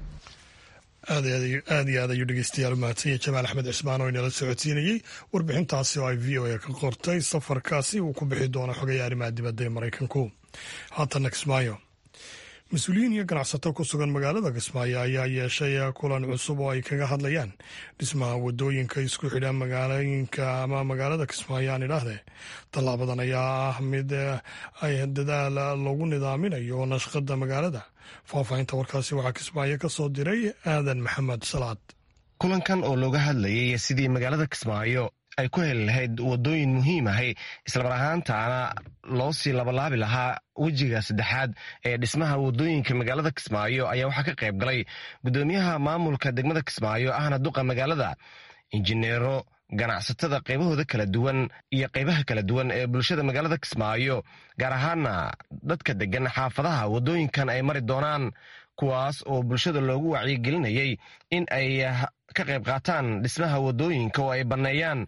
Speaker 1: aad iyo aad ayuu dhegeystayaal umahadsanya jamaal axmed cismaan oo inala socodsiinayey warbixintaasi oo ay v o a ka qortay safarkaasi uu ku bixi doono xogaya arrimaha dibadda ee maraykanku haatana kismaayo mas-uuliyiin iyo ganacsato ku sugan magaalada kismaayo ayaa yeeshay kulan cusub oo ay kaga hadlayaan dhismaha wadooyinka isku xidha magaalooyinka ama magaalada kismaayo aan idhaahdee tallaabadan ayaa ah mid ay dadaal lagu nidaaminayo nashqada magaalada faahfaahinta warkaasi waxaa kismaayo ka soo diray aadan maxamed salaad
Speaker 10: kulankan oo looga hadlayay sidii magaalada kismaayo ay ku heli lahayd wadooyin muhiim ahay islamar ahaantaana loo sii labalaabi lahaa wejiga saddexaad ee dhismaha wadooyinka magaalada kismaayo ayaa waxaa ka qayb galay guddoomiyaha maamulka degmada kismaayo ahna duqa magaalada injineero ganacsatada qaybahooda kala duwan iyo qaybaha kala duwan ee bulshada magaalada kismaayo gaar ahaana dadka degan xaafadaha wadooyinkan ay mari doonaan kuwaas oo bulshada loogu wacyigelinayay in ay ka qayb qaataan dhismaha wadooyinka oo ay banneeyaan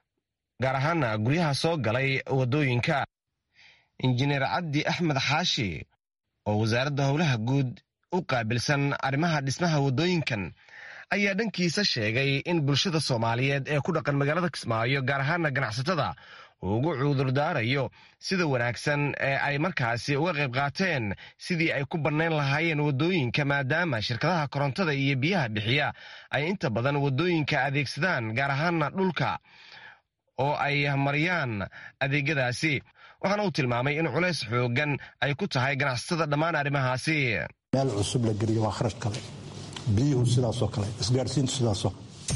Speaker 10: gaar ahaana guryaha soo galay wadooyinka injineer cabdi axmed xaashi oo wasaaradda howlaha guud u qaabilsan arrimaha dhismaha wadooyinkan ayaa dhankiisa sheegay in bulshada soomaaliyeed ee ku dhaqan magaalada kismaayo gaar ahaana ganacsatada uu ugu cudurdaarayo sida wanaagsan ee ay markaasi uga qayb qaateen sidii ay ku bannayn lahaayeen waddooyinka maadaama shirkadaha korontada iyo biyaha bixiya ay inta badan waddooyinka adeegsadaan gaar ahaana dhulka oo ay mariyaan adeegyadaasi waxaana uu tilmaamay in culays xoogan ay ku tahay ganacsatada dhammaan arrimahaasi
Speaker 11: meel cusub la geliyo waa kharash kale biyuhu sidaasoo kale isgaarsiintu sidaasoo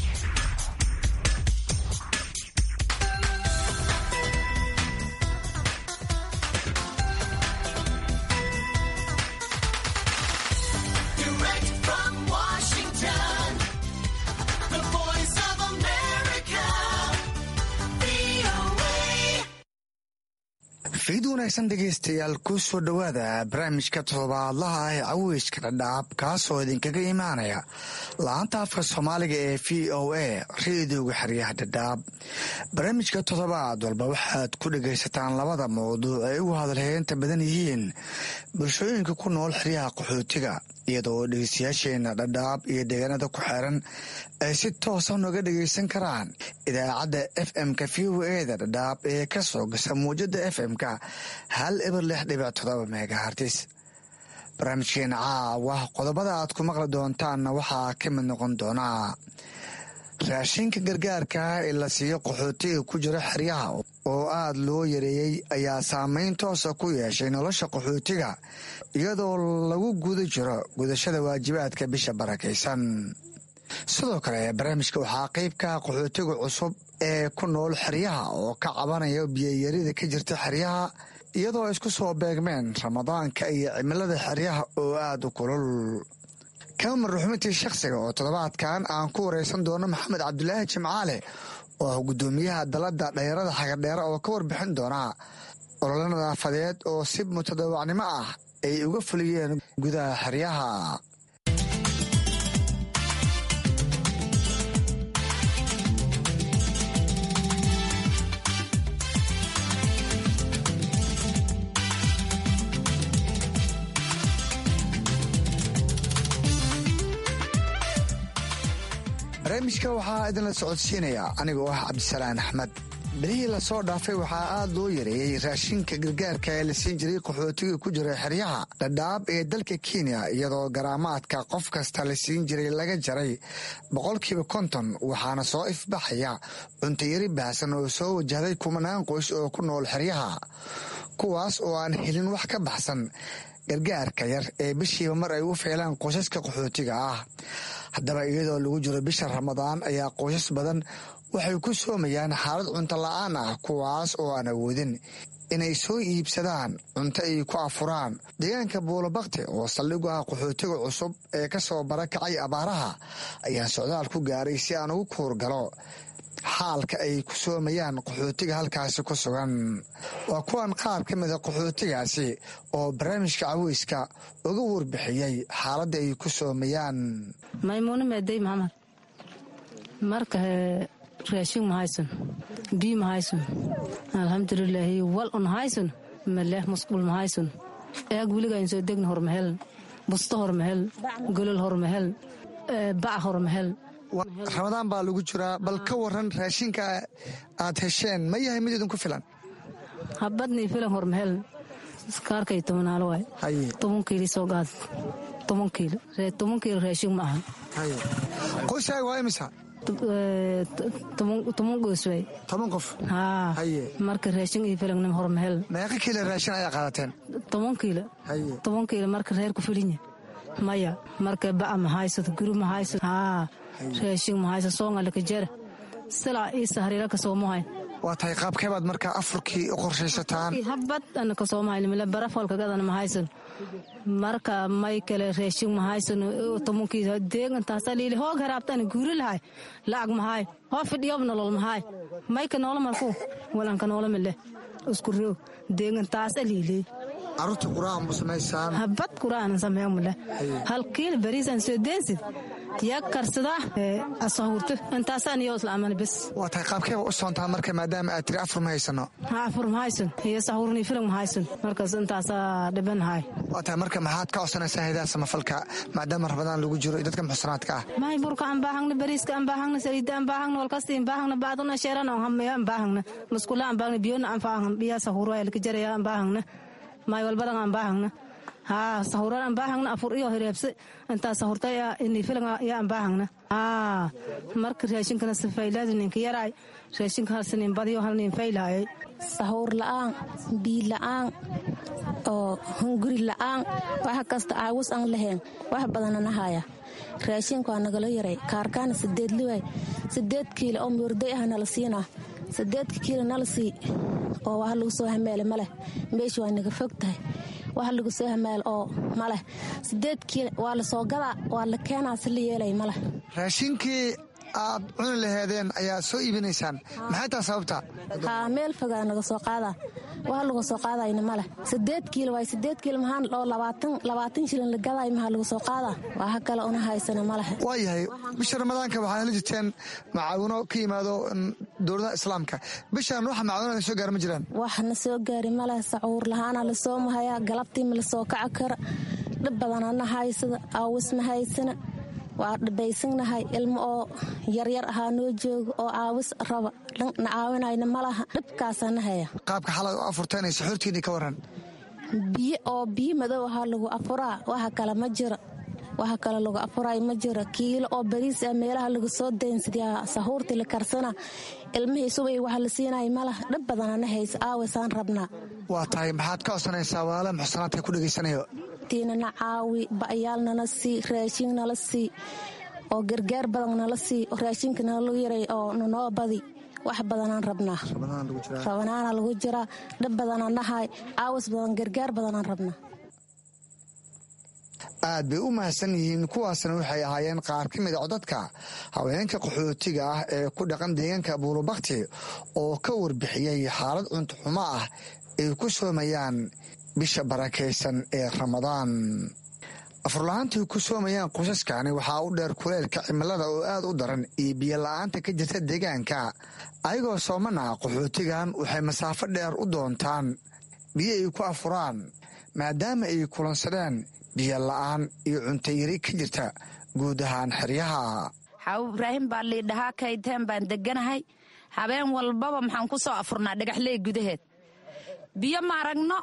Speaker 12: fiid wanaagsan dhegaystayaal ku soo dhowaada barnaamijka todobaadlaha ah ee caweyska dhadhaab kaasoo idinkaga imaanaya la-anta afka soomaaliga ee v o a reediyoga xeryaha dhadhaab barnaamijka toddobaad walba waxaad ku dhagaysataan labada mawduuc ay ugu hadalheynta badan yihiin bulshooyinka ku nool xeryaha qaxootiga iyadoo dhegeystayaasheena dhadhaab iyo deegaanada ku xeeran ay si toosa nooga dhagaysan karaan idaacadda f m-ka v o eda dhadhaab ee ka soo gasa muwjada f m-ka hal eber lix dhibic todoba megahartis barnaamijkeena caawa qodobada aad ku maqli doontaanna waxaa ka mid noqon doonaa raashinka gargaarka ee la siiyo qaxootiga ku jira xeryaha oo aada loo yareeyey ayaa saameyn toosa ku yeeshay nolosha qaxootiga iyadoo lagu guda jiro gudashada waajibaadka bisha barakaysan sidoo kale barnaamijka waxaa qeybka qaxootiga cusub ee ku nool xeryaha oo ka cabanaya biyayarida ka jirta xeryaha iyadoo isku soo beegmeen ramadaanka iyo cimilada xeryaha oo aada u kulul kamar ruxmintii shakhsiga oo toddobaadkan aan ku wareysan doono maxamed cabdulaahi jimcaale oo ah guddoomiyaha dalada dhalinyarada xagardheere oo ka warbixin doona ololo nadaafadeed oo si mutadawacnimo ah ay uga fuliyeen gudaha xeryaha barnaamijka waxaa idinla socodsiinaya anigoo ah cabdisalaan axmed bilihii lasoo dhaafay waxaa aada loo yareeyey raashinka gargaarka ee la siin jiray qaxootiga ku jira xeryaha dhadhaab ee dalka kenya iyadoo garaamaadka qof kasta la siin jiray laga jaray boqolkiiba konton waxaana soo ifbaxaya cuntayari baahsan oo soo wajahday kumanaan qoys oo ku nool xeryaha kuwaas oo aan helin wax ka baxsan gargaarka yar ee bishiiba mar ay u feelaan qoysaska qaxootiga ah haddaba iyadoo lagu jiro bisha ramadaan ayaa qoysas badan waxay ku soomayaan xaalad cunto la-aan ah kuwaas oo aan awoodin inay soo iibsadaan cunto ay ku afuraan deegaanka buulabakti oo saldhigu ah qaxootiga cusub ee ka soo barakacay abaaraha ayaa socdaal ku gaaray si aan ugu kuurgalo xaalka ay ku soomayaan qaxootiga halkaasi ku sugan waa kuwan qaar ka mida qaxootigaasi oo barnaamijka caweyska uga warbixiyey xaaladda ay ku soomayaan
Speaker 13: maymuune meeday maxamed marka raashin ma haysan biyo ma haysan alxamdulilaahi wal un haysan maleh musqul ma haysan eeg weligaan soo degna hor mahel busto hor mahel golol hor mahel bac hor mahel
Speaker 12: ramadaan baa lagu jiraa bal ka waran raashinka aad hesheen ma yahay mid idinku filan
Speaker 13: habadnii filan hor mahel kaarkay tobanaalo waay toban kiili soo qaad toban kiilo toban kiilo raashin ma aha
Speaker 12: qoyskaaga waa imisa
Speaker 13: toban goos waay
Speaker 12: toban qof
Speaker 13: haa marka raashin iyo filannim hor mahel
Speaker 12: meeqa kiilo raashin ayaa qaadateen
Speaker 13: toban kiilo toban kiilo marka reer ku filinya maya marka ba'a ma haysado guri ma haysado haa raashin ma haysa soongalaka jara silaa ii sahriira ka soomahay
Speaker 12: waa tahay qaabkeebaad markaa afurkii u qorshaysataan
Speaker 13: habad ana ka soomahaylimile barafalkagadana ma haysan marka may kale raashin ma haysan tobankii deegantaasa liili hoog haraabtana guuri lahay lacag mahaay hoo fidhiyob nolol mahaay mayka noola marku walanka noola mile isku roog deegantaasa liili
Speaker 12: caruurta quraan ma samaysaan
Speaker 13: habad quraan sameeyo male hal kiil bariisan soo deensid yaa karsada asahurto intaasaan iyo islaaman bes
Speaker 12: waa tahay qaabkee u soontaa marka maadaama aad tiri afur ma haysano
Speaker 13: ha afur ma haysan iyo sahurni filim ma haysan markaas intaasaa dhibanahay
Speaker 12: waa tahay marka maxaad ka codsanaysaa haydaha samafalka maadaama rabadaan lagu jiro iyo dadka muxsanaadka ah
Speaker 13: mahay burka aan baahagna bariiska aan baahagna saliida aan baahagna walkasti aan baahagna baadana sheeran aan hameeyo aan baahagna maskula aan baahagna biyona aan baahagna biyaa sahuro ay laka jaraya aan baahagna maay walbadan aan baahagna haa sahuran aan baahagna afur iyo hireebse intaa sahurta ini filan yaa aan baahagna haa marka raashinkana sifaylaadi ninka yaraay raashinka halsinin badiyo halnin faylaayay
Speaker 14: sahuur la'aan bii la'aan oo hunguri la'aan wax kasta aawus aan lahayn wax badanana haya raashinka waa nagala yaray kaarkaana sideed liwaay sideed kiilo oo muurday ah nala siinaa sideedka kiilo nala sii oo wax lagu soo hameele maleh meesha waa naga fog tahay wax lagu soo hamaal oo maleh sideed kiilo waa la soo gadaa waa la keenaa si la yeelay maleh
Speaker 12: raashinkii aad cuni laheedeen ayaa soo iibinaysaan maxay taa sababta
Speaker 14: haa meel fogaa naga soo qaadaa wax lagu soo qaadayna maleh sideed kiilo waay sideed kiilo mahaan oo labaatan labaatan shilin la gaday mahaa lagu soo qaadaa waxa kale una haysana maleh
Speaker 12: waa yahay bisha ramadaanka waxaana la jirteen macaawino ka yimaado dowladaha islaamka bishan wax macaawinada soo gaara ma jiraan
Speaker 14: waxna soo gaari maleh sacuur lahaana lasoo mahayaa galabtii ma lasoo kaca kara dhib badanana haysada aawis ma haysana waa dhibaysanahay ilmo oo yaryar ahaa noo jooga oo caawis raba na caawinayna malaha dhibkaasana haya
Speaker 12: qaabka xalay u afurteen saxuurtiinii ka waran
Speaker 14: biyo oo biyo madow ahaa lagu afuraa waxa kale ma jiro waxa kale lagu afuray ma jiro kiilo oo bariis ah meelaha lagu soo daynsadaa sahuurtii la karsana ilmihii subay waxa la siinaya malaha dhib badanana haysa aawisaan rabnaa
Speaker 12: waa tahay maxaad ka codsanaysaa walaala muxsanaadka ku dhegaysanayo
Speaker 14: tiinana caawi ba'yaal nala sii raashin nala sii oo gargaar badan nala sii oo raashinka nala yaray oo nanoo badi wax badanaan rabnaa rabanaana lagu jiraa dhib badanaan nahay caawas badan gargaar badanaan rabnaa
Speaker 12: aad bay u mahadsan yihiin kuwaasna waxay ahaayeen qaar ka mid a codadka haweenka qaxootiga ah ee ku dhaqan deegaanka buulubakti oo ka warbixiyey xaalad cuntoxumo ah ay ku soomayaan bisha barakaysan ee ramadaan afurla-aantai ku soomayaan qosaskani waxaa u dheer kuleelka cimilada oo aad u daran iyo biyola-aanta ka jirta deegaanka ayagoo soomana qaxootigan waxay masaafo dheer u doontaan biyo ay ku afuraan maadaama ay kulansadeen biyo la-aan iyo cuntayari ka jirta guud ahaan xeryaha
Speaker 15: xaawo ibraahim baa liidhahaa kayteen baan deganahay habeen walbaba maxaan ku soo afurnaa dhagaxley gudaheed biyo ma aragno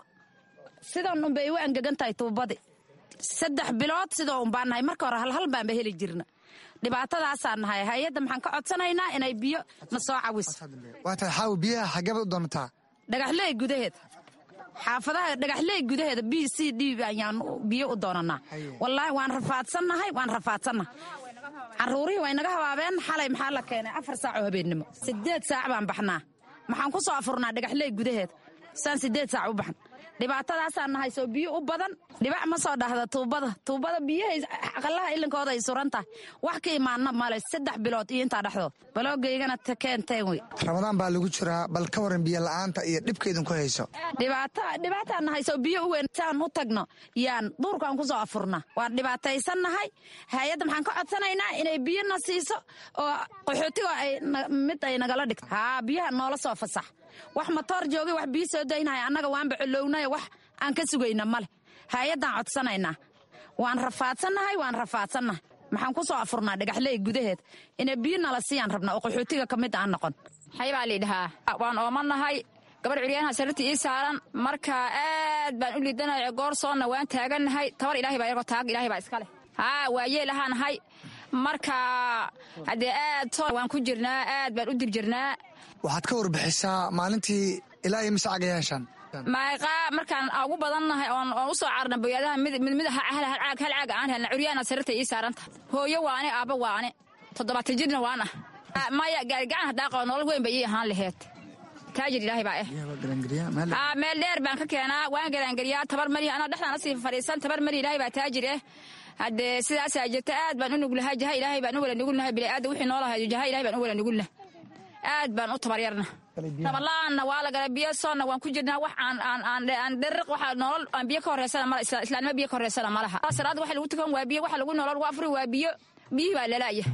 Speaker 15: sidan unbay u angegan tahay tuubadii saddex bilood sidoo unbaan nahay marka hore halhal baanba heli jirna dhibaatadaasaan nahay hay-adda maxaan ka codsanaynaa inay biyo na soo cawiso
Speaker 12: waa tahay xaawo biyaha xagebaad u doonataa
Speaker 15: dhagaxley gudaheed xaafadaha dhagaxley gudaheeda b c d ayaan biyo u doonanaa wallaahi waan rafaadsannahay waan rafaadsannahay caruurihii way naga habaabeen xalay maxaa la keenay afar saac oo habeennimo sideed saac baan baxnaa maxaan ku soo afurnaa dhagaxley gudaheed saan sideed saac u baxn dhibaatadaasaan nahay soo biyo u badan dhibac ma soo dhahda tuubada tuubada biyahay aqalaha ilinkooda ay suran tahay wax ka imaanna male saddex bilood iyo intaa dhexdood baloogaygana keenteen wey
Speaker 12: ramadaan baa lagu jiraa bal ka waran biyo la-aanta iyo dhibka idinku hayso
Speaker 15: dhibaataan nahay soo biyo u weyn saan u tagno yaan duurkaan ku soo afurna waan dhibaataysannahay hay-adda maxaan ka codsanaynaa inay biyona siiso oo qaxootiga mid ay nagala dhigto haa biyaha noola soo fasax wax matoor joogay wax biyo soo daynaya annaga waanba colownayo wax aan ka sugayna male hay-addaan codsanaynaa waan rafaadsannahay waan rafaadsannahay maxaan ku soo afurnaa dhagaxley gudaheed inay biyo nala siiyaan rabnaa oo qaxootiga ka mid aan noqon
Speaker 16: xaybaa liidhahaa waan oomanahay gabar curyaanaha sariirta ii saaran marka aad baan u liidanahay goor soonna waan taagannahay tabar ilahay baa iyagoo taag ilahay baa iska leh haa waa yeelahaanahay marka haddee aad soo waan ku jirnaa aad baan u dib jirnaa
Speaker 12: waxaad ka warbixisaa maalintii ilaa iyo mise caga yeeshaan
Speaker 16: maaqa markaan ugu badannahay oon u soo carna boyaadaha mid hal caaga aan helna curyaana sariirta ii saaranta hooyo waane aabba waane toddobaatan jirna waan ah maya gaarigacan haddaa qabo nolol weyn bay ii ahaan laheed taajir ilaahay baa eh meel dheer baan ka keenaa waan garaangeliyaa tabar mari anaa dhexdaana sii fadhiisan tabar mari ilaahay baa taajir eh haddee sidaasaa jirta aad baan u nuglahay jaha ilaahay baan u wala nugulnahay biniaadam wixii noolahay jaha ilahay baan u wala nugulnahay aad baan u tabaryarna nabadla-aanna waa la galay biyo soonna waan ku jirnaa wax aan dheriq waxa nolol aan biyo ka horeysana mala islaanimo biyo ka horeysana malaha salaada waxa lagu tukan waa biyo waxa lagu nolol lagu afuri waa biyo biyihii baa lalaaya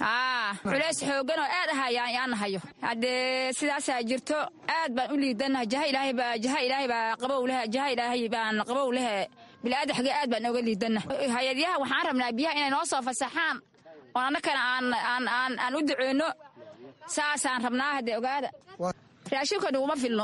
Speaker 16: culays xoogan oo aad ahaya aan nahayo haddee sidaasaa jirto aad baan u liidanaha jaha ilaahay baa jaha ilaahay baa qabow lehe jaha ilaahay baan qabow lehe bilaadan xagee aad baan oga liidana hay-adyaha waxaan rabnaa biyaha inay noo soo fasaxaan oon annakana aan u duceyno saasaan rabnaa haddee ogaada raashinka naguma filno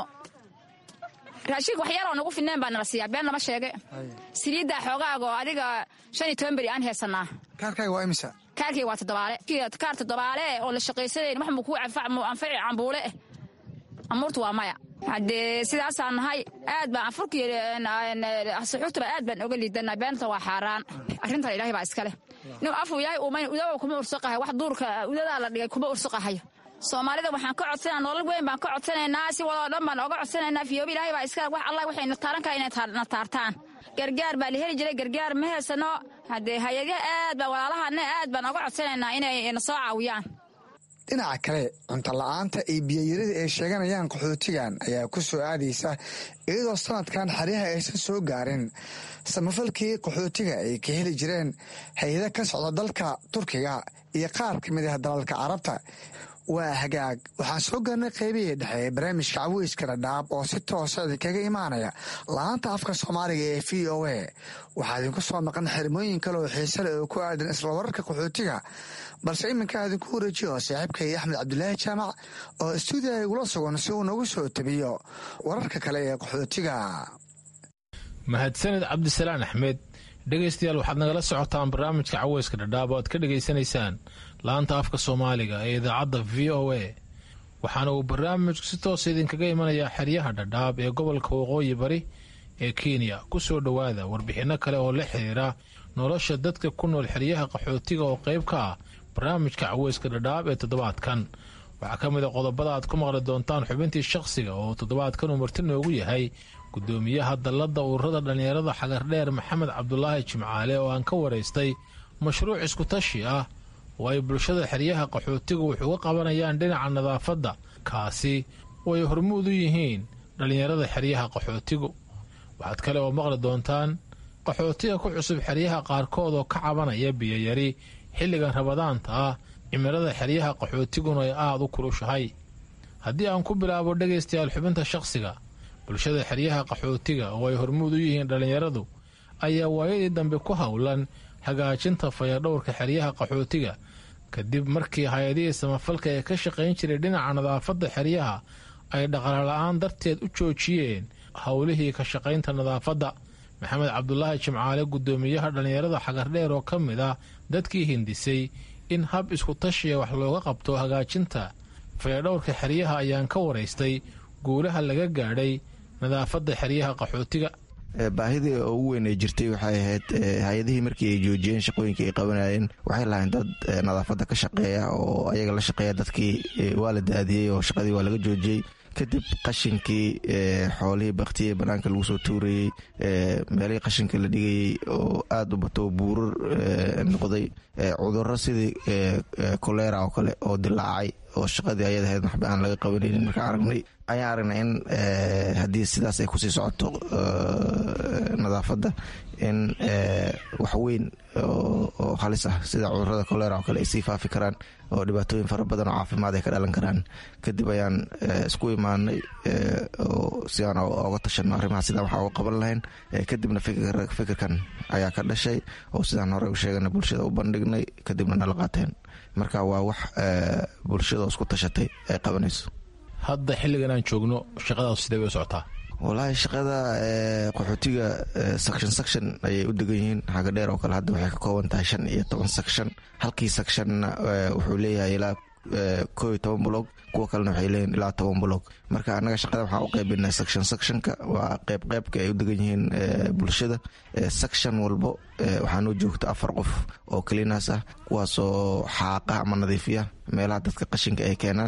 Speaker 16: raashinka wax yaroo nagu filneen baa nala siiyaa been nama sheege saliiddaa xoogaaga oo adiga shan iyo toban beri aan heesanaa
Speaker 12: kaarkaaga waa imisa
Speaker 16: kaarkayga waa toddobaale kaar toddobaale oo la shaqaysanayn wax muu kuu anfaci cambuule eh amuurtu waa maya haddee sidaasaan nahay aad baan anfurkiy suxuurtaba aad baan oga liidanaa beenta waa xaaraan arrintan ilaahay baa iska leh nin afuu ilaahay uumayn udaba kuma ursuqahay wax duurka udadaa la dhigay kuma ursuqahayo soomaalida waxaan ka codsanaa nolol weyn baan ka codsanaynaa si wadoo dhan baan oga codsanaynaa fiyoobi ilaahay baa iska wax allah waxay na taaran kaha inay na taartaan gargaar baa la heli jiray gargaar ma heysano haddee hay-adyaha aad baan walaalahana aad baan oga codsanaynaa inay na soo caawiyaan
Speaker 12: dhinaca kale cunto la-aanta iyo biyayarida ay sheeganayaan qaxootigan ayaa ku soo aadaysa iyadoo sanadkan xeryaha aysan soo gaarin samafalkii qaxootiga ay ka heli jireen hay-ada ka socda dalka turkiga iyo qaar ka mid ah dalalka carabta waa hagaag waxaan soo gaarnay qaybihii dhexe ee barnaamijka caweyska dhadhaab oo si toosa idinkaga imaanaya la-aanta afka soomaaliga ee v o a waxaa idinku soo maqan xirmooyin kale oo xiise leh oo ku aadan isla wararka qaxootiga balse iminkaa idinku wareejiyo saaxiibkay axmed cabdulaahi jaamac oo stuudiyaha igula sugan si uu noogu soo tabiyo wararka kale ee qaxootiga
Speaker 17: mahadsaned cabdisalaan axmed dhegaystayaal waxaad nagala socotaan barnaamijka caweyska dhadhaab oo aad ka dhegaysanaysaan laanta afka soomaaliga ee idaacadda v o a waxaana uu barnaamijku si toosa idinkaga imanayaa xeryaha dhadhaab ee gobolka waqooyi bari ee kenya ku soo dhowaada warbixinno kale oo la xiriira nolosha dadka ku nool xeryaha qaxootiga oo qayb ka ah barnaamijka caweyska dhadhaab ee toddobaadkan waxaa ka mid a qodobada aad ku maqli doontaan xubintii shakhsiga oo toddobaadkan uu marti noogu yahay gudoomiyaha dalladda ururada dhallinyarada xagardheer maxamed cabdulaahi jimcaale oo aan ka waraystay mashruuc iskutashi ah oo ay bulshada xeryaha qaxootigu wax uga qabanayaan dhinaca nadaafadda kaasi oo ay hormuud u yihiin dhallinyarada xeryaha qaxootigu waxaad kale oo maqli doontaan qaxootiga ku cusub xeryaha qaarkood oo ka cabanaya biyayari xilligan rabadaanta ah cimilada xeryaha qaxootiguna ay aada u kulushahay haddii aan ku bilaabo dhegaystayaal xubinta shakhsiga bulshada xeryaha qaxootiga oo ay hormuud u yihiin dhallinyaradu ayaa waayadii dambe ku howlan hagaajinta fayadhowrka xeryaha qaxootiga kadib markii hay-adihii samafalka ee ka shaqayn jiray dhinaca nadaafadda xeryaha ay dhaqaala-aan darteed u joojiyeen howlihii ka shaqaynta nadaafadda maxamed cabdulaahi jimcaale gudoomiyaha dhallinyarada xagardheer oo ka mid ah dadkii hindisay in hab iskutashiya wax looga qabto hagaajinta fayadhowrka xeryaha ayaan ka waraystay guulaha laga gaadhay nadaafadda xeryaha qaxootiga
Speaker 18: baahidii ugu weyn ay jirtay waxay ahayd hay-adihii markii ay joojiyeen shaqooyinkii ay qabanayeen waxay lahayn dad nadaafadda ka shaqeeya oo ayaga la shaqeeya dadkii waa la daadiyey oo shaqadii waa laga joojiyey kadib qashinkii xoolihii baktiyey banaanka lagu soo tuurayey meelihii qashinka la dhigayey oo aada u bato buurar noqday cuduro sidii kolera oo kale oo dilaacay oo shaqadii ayad ahayd waxba aan laga qabanaynin markaan aragnay ayaan aragnay in haddii sidaas ay kusii socoto nadaafadda in waxweyn oo halis ah sida cudurada kolera oo kale ay sii faafi karaan oo dhibaatooyin fara badan oo caafimaad ay ka dhalan karaan kadib ayaan isku imaanay si aan oga tashano arrimaha sidaan waxaa uga qaban lahayn kadibna fikirkan ayaa ka dhashay oo sidaan hore u sheegana bulshada u bandhignay kadibna nala qaateen marka waa wax bulshada isku tashatay ay qabanayso
Speaker 17: hadda xilligan aan joogno shaqadaas sidee bay u socotaa
Speaker 18: wallaahi shaqada qaxootiga section section ayay u degan yihiin xaga dheer oo kale hadda waxay ka kooban tahay shan iyo toban section halkii sectionna wuxuu leeyahay ilaa koo iyo toban blog kuwa kalena waxay leeyihin ilaa toban blog marka annaga shaqada waxaan u qaybinay section sectionka waa qeyb qeybka ay u degan yihiin bulshada section walbo waxaa noo joogta afar qof oo cleanas ah kuwaasoo xaaqa ama nadiifiya meelaha dadka qashinka ay keenaan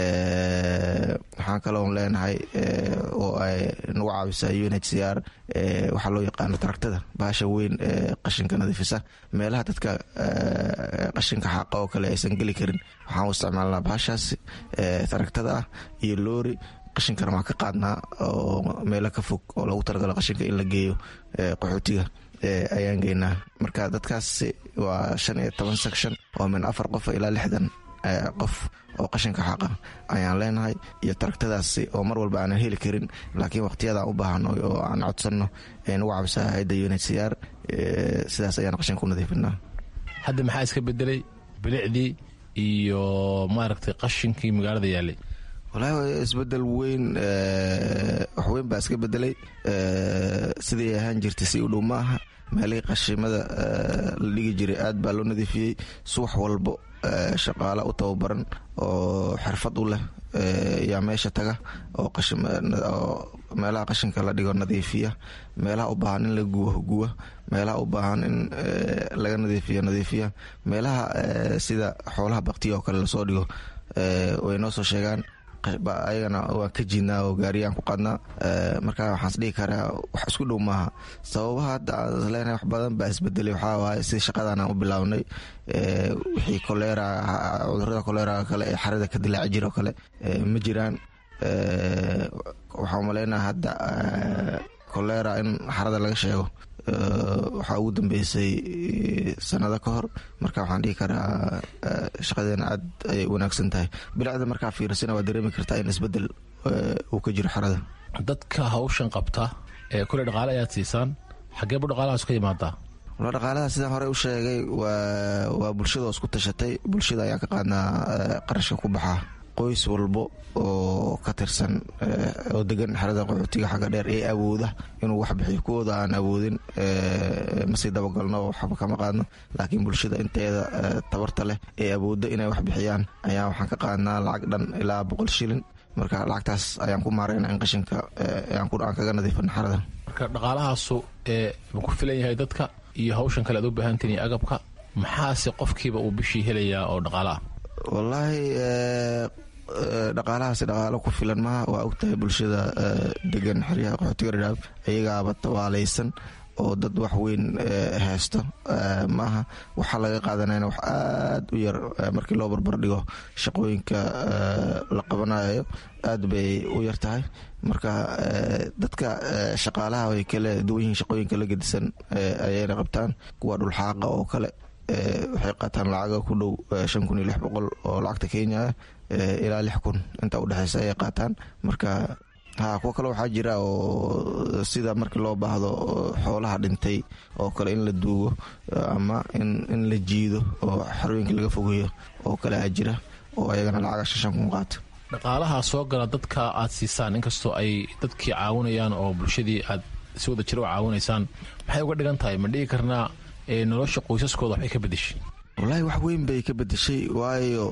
Speaker 18: waxaan kaloon leenahay oo ay nagu caawisa un h c r waxaa loo yaqaano taragtada bahasha weyn ee qashinka nadiifisa meelaha dadka qashinka xaaqa oo kale aysan geli karin waxaan u isticmaalnaa bahashaasi taragtada ah iyo loori qashinkana waan ka qaadnaa oo meelo ka fog oo lagu talagalo qashinka in la geeyo qaxootiga ayaan geynaa marka dadkaasi waa shan iyo toban section oo min afar qof ilaa lixdan qof oo qashinka xaqa ayaan leenahay iyo taragtadaasi oo mar walba aanan heli karin laakiin waqtiyadaan u baahano oo aan codsanno nagu cabsaa hayadda un h c r sidaas ayaan qashinka u nadiifinaa
Speaker 17: hadda maxaa iska bedelay bilicdii iyo maaragtay qashinkii magaalada yaalay
Speaker 18: walahi isbedel weyn waxweyn baa iska bedelay sidii ahaan jirtay si u dhow ma aha meelihii qashimada la dhigi jiray aad baa loo nadiifiyey subax walbo shaqaala u tababaran oo xirfad u leh yaa meesha taga oo meelaha qashinka la dhigo nadiifiya meelaha u baahan in la guwa guwa meelaha u baahan in laga nadiifiyo nadiifiya meelaha sida xoolaha baktiya oo kale lasoo dhigo way noo soo sheegaan ayagana waan ka jiidnaa oo gaariyaan ku qaadnaa marka waxaans dhihi karaa wax isku dhow maaha sababaha hadda aan leenahay wax badan baa isbedelay waxaa waaye sida shaqadan aan u bilownay wixii kolera cudurada kolera kale ee xarada ka dilaaci jira oo kale ma jiraan waxaa umaleynaa hadda kolera in xarada laga sheego waxaa ugu dambeysay sanado ka hor marka waxaan dhihi karaa shaqadeena aad ayay wanaagsan tahay bilicda markaa fiirsana waa dareemi kartaa in isbedel uu ka jiro xarada
Speaker 17: dadka hawshan qabta ee kule dhaqaale ayaad siisaan xageebu dhaqaalahaas ka yimaadaa
Speaker 18: wala dhaqaalaha sidaan horey u sheegay waa bulshada oo isku tashatay bulshada ayaan ka qaadnaa qarashka ku baxaa qoys walbo oo ka tirsan oo degan xerada qaxootiga xagga dheer ee awooda inuu wax bixiyo kuwooda aan awoodin masii dabagalno waxba kama qaadno laakiin bulshada inteeda tabarta leh ee awoodda inay wax bixiyaan ayaa waxaan ka qaadnaa lacag dhan ilaa boqol shilin marka lacagtaas ayaan ku maarayna in qashinka aan kaga nadiifano xerada
Speaker 17: marka dhaqaalahaasu ma ku filan yahay dadka iyo hawshan kale aad u baahantiin iyo agabka maxaase qofkiiba uu bishii helayaa oo dhaqaala ah
Speaker 18: wallaahi dhaqaalahaasi dhaqaalo ku filan maha waa ogtahay bulshada degan xeryaha qaxootiga dhadhaab iyagaaba tawaalaysan oo dad wax weyn haysto maaha waxaa laga qaadanayna wax aad u yar markii loo barbar dhigo shaqooyinka la qabanayo aad bay u yar tahay marka dadka shaqaalaha way kala duwan yihiin shaqooyinka la gedisan ayayna qabtaan kuwa dhulxaaqa oo kale waxay qaataan lacaga ku dhow shan kun iyo lix boqol oo lacagta kenya ah ilaa lix kun inta udhexeysa ayay qaataan marka ha kuwo kale waxaa jira oo sida markii loo baahdo xoolaha dhintay oo kale in la duugo ama in la jiido oo xarooyinka laga fogeeyo oo kale a jira oo ayagana lacaga shan shan kun qaata
Speaker 17: dhaqaalaha soo gala dadka aad siisaan inkastoo ay dadkii caawinayaan oo bulshadii aad si wada jira u caawinaysaan maxay uga dhigan tahay ma dhigi karnaa nolosha qoysaskooda waxbay ka bedeshay
Speaker 18: wallaahi wax weyn bay ka bedeshay waayo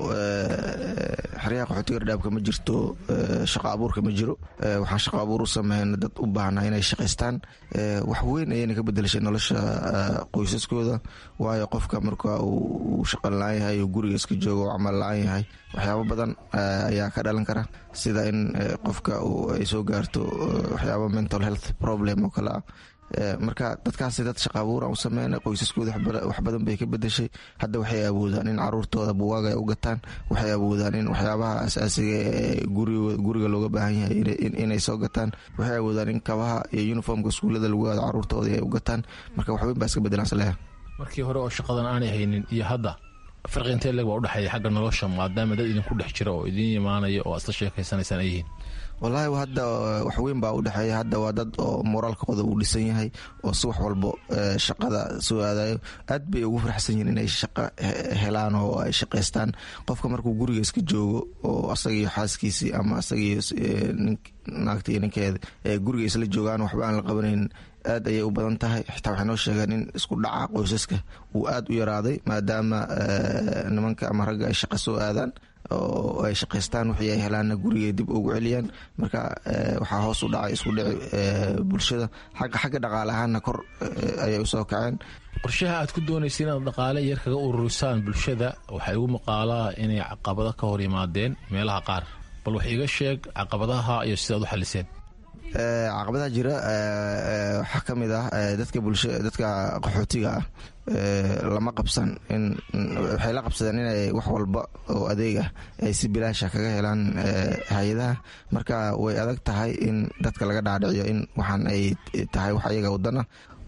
Speaker 18: xeryaha qaxootiga dhadhaabka ma jirto shaqa abuurka ma jiro waxaan shaqa abuur u sameyna dad u baahnaa inay shaqaystaan wax weyn ayayna ka bedelashay nolosha qoysaskooda waayo qofka marka uu shaqan la-aan yahay oo guriga iska joogo oo camal la-aan yahay waxyaabo badan ayaa ka dhalan kara sida in qofka ay soo gaarto waxyaabo mental health problem oo kale ah marka dadkaasi dad shaqa abuur aan u sameyna qoysaskooda wax badan bay ka bedeshay hadda waxay awoodaan in caruurtooda buwaaga ay u gataan waxay awoodaan in waxyaabaha asaasiga ee guriga looga baahan yahay inay soo gataan waxay awoodaan in kabaha iyo uniformka iskuullada lagu aado caruurtooda ay u gataan marka waxweyn baa iska bedelaan saleha
Speaker 17: markii hore oo shaqadan aanay haynin iyo hadda farqi intee leg baa udhexeeya xagga nolosha maadaama dad idinku dhex jira oo idiin imaanaya oo asla sheekaysanaysaan ay yihiin
Speaker 18: wallaahi hadda waxweyn baa u dhexeeya hadda waa dad oo moraalkooda uu dhisan yahay oo si wax walbo shaqada soo aadayo aad bay ugu faraxsan yihiin inay shaqo helaan oo ay shaqaystaan qofka markuu guriga iska joogo oo asagiiyo xaaskiisii ama asagiiyo naagta iyo ninkeeda ee guriga isla joogaan waxba aan la qabanayn aad ayay u badan tahay xitaa waxay noo sheegeen in isku dhaca qoysaska uu aad u yaraaday maadaama nimanka ama ragga ay shaqa soo aadaan oo ay shaqaystaan wixii ay helaanna gurigay dib ugu celiyaan marka waxaa hoos u dhacay isku dhici bulshada xagga xagga dhaqaale ahaanna kor ayay usoo kaceen
Speaker 17: qorshaha aad ku doonaysa inaad dhaqaale yar kaga ururisaan bulshada waxaa igu maqaalaa inay caqabado ka hor yimaadeen meelaha qaar bal wax iiga sheeg caqabadaha iyo sidaad u xaliseen
Speaker 18: caqabadaha jira waxaa ka mid ah dadka bulsha dadka qaxootiga ah lama qabsan in waxay la qabsadeen inay wax walba oo adeeg ah ay si bilaasha kaga helaan hay-adaha marka way adag tahay in dadka laga dhaadhiciyo in waxaan ay tahay wax ayaga wadana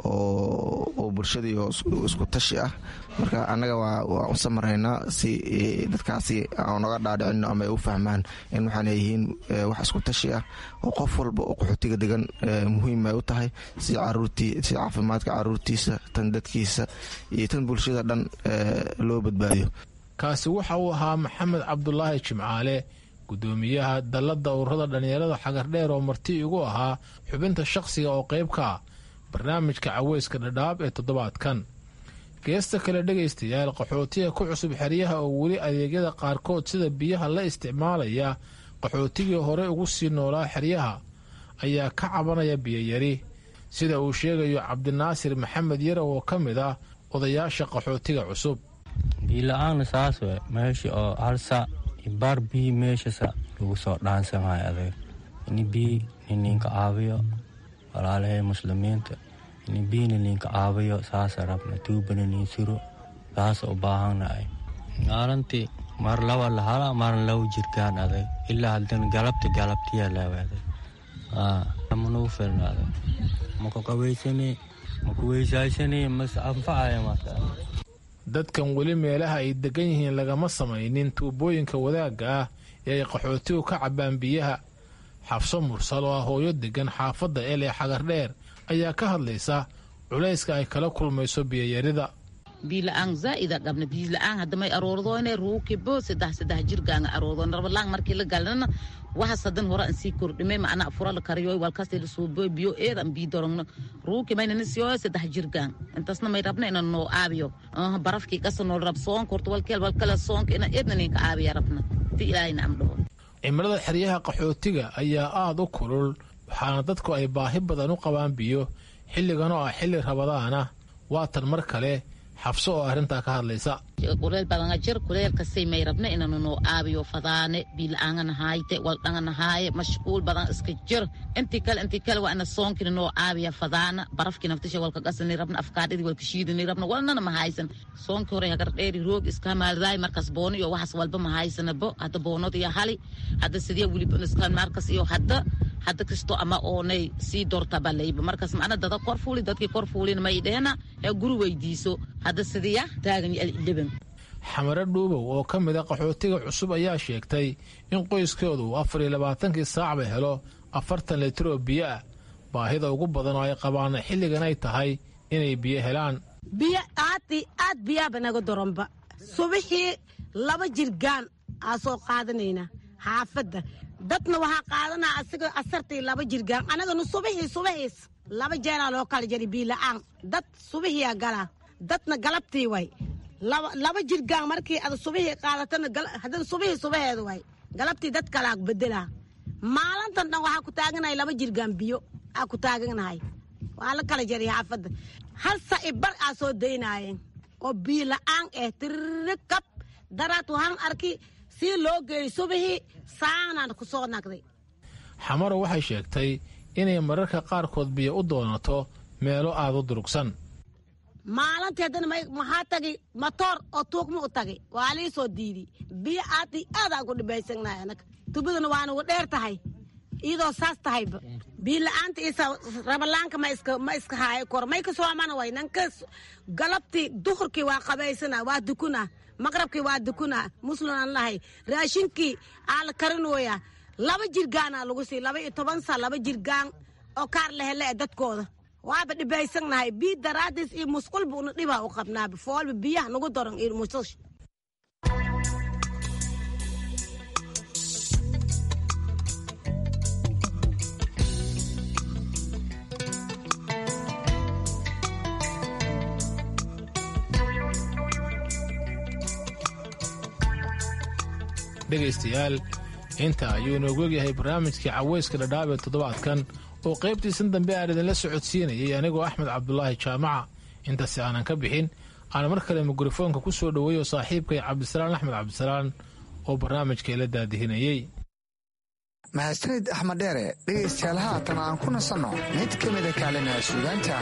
Speaker 18: oo bulshadii oo isku tashi ah marka annaga waa u samaraynaa si dadkaasi aan naga dhaadhicino ama ay u fahmaan in waxaan yihiin wax isku tashi ah oo qof walba oo qaxootiga degan muhiim ay u tahay si caruurtii si caafimaadka caruurtiisa tan dadkiisa iyo tan bulshada dhan loo badbaadiyo
Speaker 17: kaasi waxa uu ahaa maxamed cabdulaahi jimcaale gudoomiyaha dalladda ururada dhallinyarada xagardheer oo marti igu ahaa xubinta shaqsiga oo qaybka barnaamijka caweyska dhadhaab ee toddobaadkan geesta kale dhegaystayaal qaxootiga ku cusub xeryaha oo weli adeegyada qaarkood sida biyaha la isticmaalaya qaxootigii hore ugu sii noolaa xeryaha ayaa ka cabanaya biyayari sida uu sheegayo cabdinaasir maxamed yarow oo ka mid ah odayaasha qaxootiga cusub
Speaker 19: biila-aana saas we meesha oo halsa baar bii meeshasa lagu soo dhaansamaayo adeeg ini bii nininka caabiyo walaalahay muslimiinta ini biina ninka caabiyo saasa rabna tuubana nin siro saasa u baahannahay maalintii mar laba lahala marna laba jirkaan aday ilaa haddana galabta galabtiyaa laawaday manuu filnaaday maku qabaysani maku weysaysani mas anfacaya marka
Speaker 17: dadkan weli meelaha ay degan yihiin lagama samaynin tuubooyinka wadaagga ah ee ay qaxootigu ka cabbaan biyaha xafso mursal oo ah hooyo degan xaafadda el ee xagardheer ayaa ka hadlaysa culayska ay kala kulmayso biyayarida
Speaker 20: biila-aan zaa'ida dhabna biila-aan haddamay aroordoone ruukibo saddex saddex jirgaanga aroordoon rabalaan markii la galnana waxas hadan hore an sii kordhimay macnaa fura la kariyo walkasti la suubo biyo eedan bii dorongno ruuki maynana siyo saddex jirgaan intasna may rabna ina noo aabiyo barafkii qasa nool rab soonka horta walkeel walkale soonka ina eedna ninka aabiya rabna ti ilaahayna am dhaho
Speaker 17: cimilada xeryaha qaxootiga ayaa aada u kulul waxaana dadku ay baahi badan u qabaan biyo xilligan oo ah xilli rabadaana waatan mar kale xabso oo arrintaa ka hadlaysa
Speaker 20: kuleel badanga jir kuleelkasay may rabna inanu noo aabiyo fadaane biila-aangana haayte waldhangana haaye mashquul badan iska jir intii kale intii kale waa ina soonkina noo aabiya fadaana barafkii naftisha walka qasani rabna afkaadhidii walka shiidani rabna walnana ma haysan soonkii hore hagardheeri roog iska maaldaay markas boono iyo waxas walba ma haysanabo hadda boonod iyo hali hadda sidee weliba iska markas iyo hadda hadda kasto ama oonay sii dortabalayba markas macna dada kor fuuli dadkii kor fuulina may dheena ee guri weydiiso hadda sidiya taagan dhiban
Speaker 17: xamare dhuubow oo ka mid a qaxootiga cusub ayaa sheegtay in qoyskoodu uu afar iyo labaatankii saacba helo afartan litir oo biyo ah baahida ugu badan oo ay qabaana xilligan ay tahay inay biyo helaan
Speaker 21: biyo aadi aad biyaaba naga doronba subixii laba jirgaan aa soo qaadanaynaa xaafadda dadna waxaa qaadanaa asiga asartii laba jirgaan anaganu subixii subixiis laba jeeraa loo kala jari biila-aan dad subixiyaa galaa dadna galabtii way laba jirgaan markii ad subixii qaadatana haddana subixii subaheeda way galabtii dad kalaa bedelaa maalintan dhan waxaa ku taaganahay laba jirgaan biyo aa ku taaganahay waa la kala jariya xaafadda hal sa'i bar aa soo daynaayeen oo biyo la-aan eh tirikab daraad waxaan arki sii loo geeyey subixii saanaan ku soo nagday
Speaker 17: xamaro waxay sheegtay inay mararka qaarkood biyo u doonato meelo aad u durugsan
Speaker 21: maalintii haddana maxaa tagay matoor oo tuugma u tagay waa lii soo diiday biyo aadi aadaan ku dhibaysanahay anaga tubadana waa nagu dheer tahay iyadoo saas tahayba biyo la-aanta isa rabalaanka ma iska ma iska haayo kor may ka soomana way nanka galabtii duhurkii waa qabaysana waa dukuna maqrabkii waa dukuna musliman lahay raashinkii aa la karinooya laba jirgaana lagu sii laba iyo toban sa laba jirgaan oo kaar lehele e dadkooda waaba dhibaysanahay biyo daraadiis iyo musqulba una dhibaa u qabnaaba foolba biyaha nagu daran iyo musqusha
Speaker 17: dhegaystayaal inta ayuu inoogu egyahay barnaamijkii cawayska dhadhaab ee toddobaadkan oo qaybtiisan dambe aan idinla socodsiinayay anigoo axmed cabdulaahi jaamaca intaasi aanan ka bixin aan mar kale mikrofoonka ku soo dhoweeyo saaxiibkay cabdisalaan axmed cabdisalaan oo barnaamijka ila daadihinayey
Speaker 12: mahadsanid axmed dheere dhegaystayaal haatan aan ku nasanno mid ka mida kaalimaha suugaanta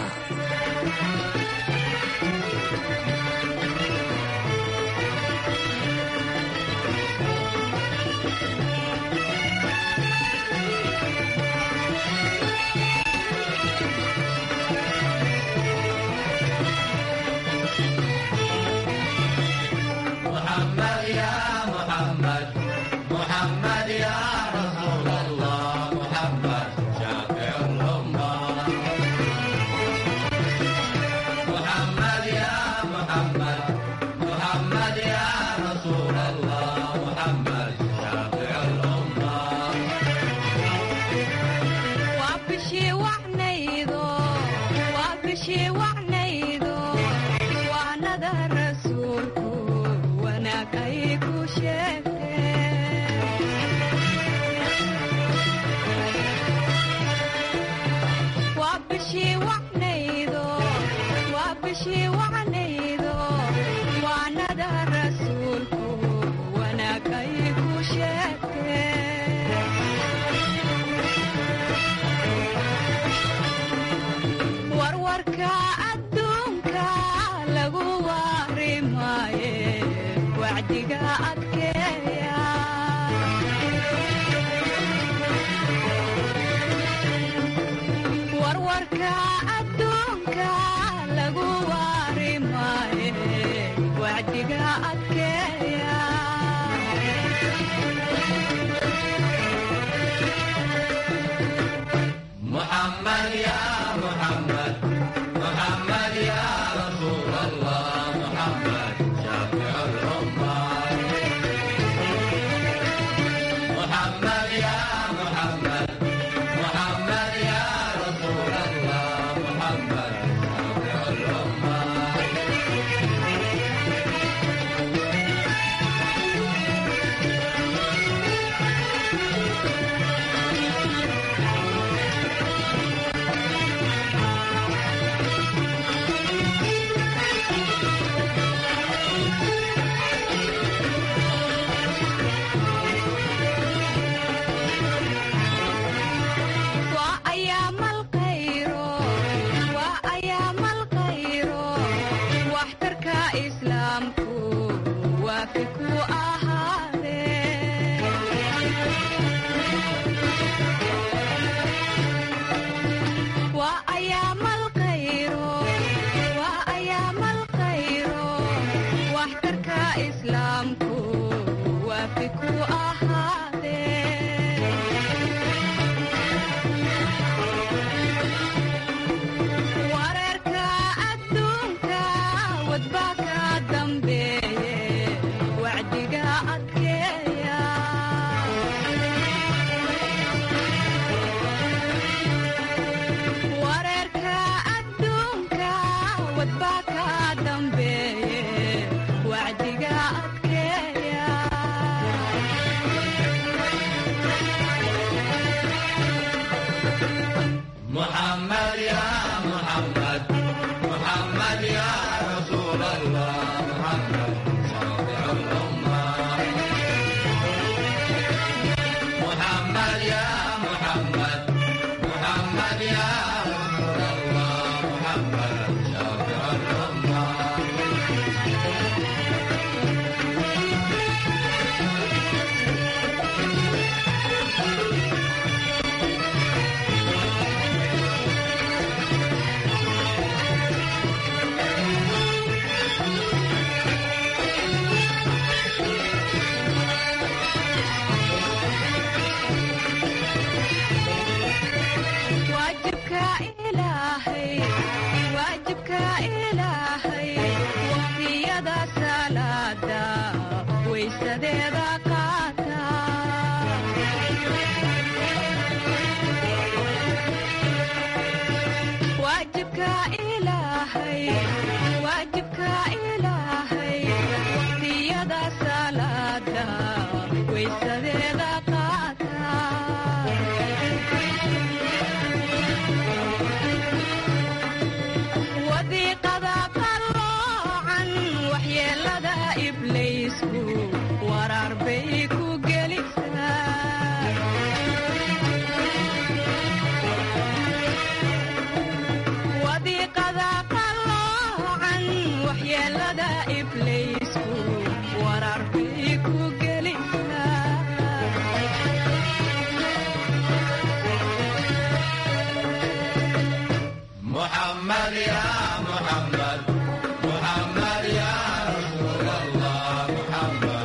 Speaker 3: iblaysku waraar bay ku gelisaa wadiiqada qaloocan waxyeelada iblaysku waraar bay ku gelisaa
Speaker 22: محمد يا محمد محمد يا رسول الله محمد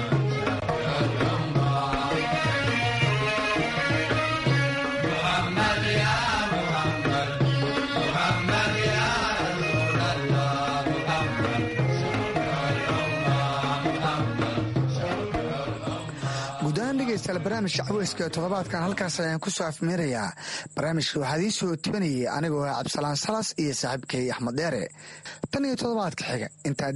Speaker 22: محمد يا محمد محمد يا رسول الله
Speaker 12: guud ahaan dhegeystayaal barnaamijka caweyska ee toddobaadkan halkaas ayaan ku soo afmeerayaa barnaamijka waxaa idiin soo tibanayay anigoo ah cabdisalaan salas iyo saaxiibkay axmed dheere tan iyo toddobaadka xiga intaa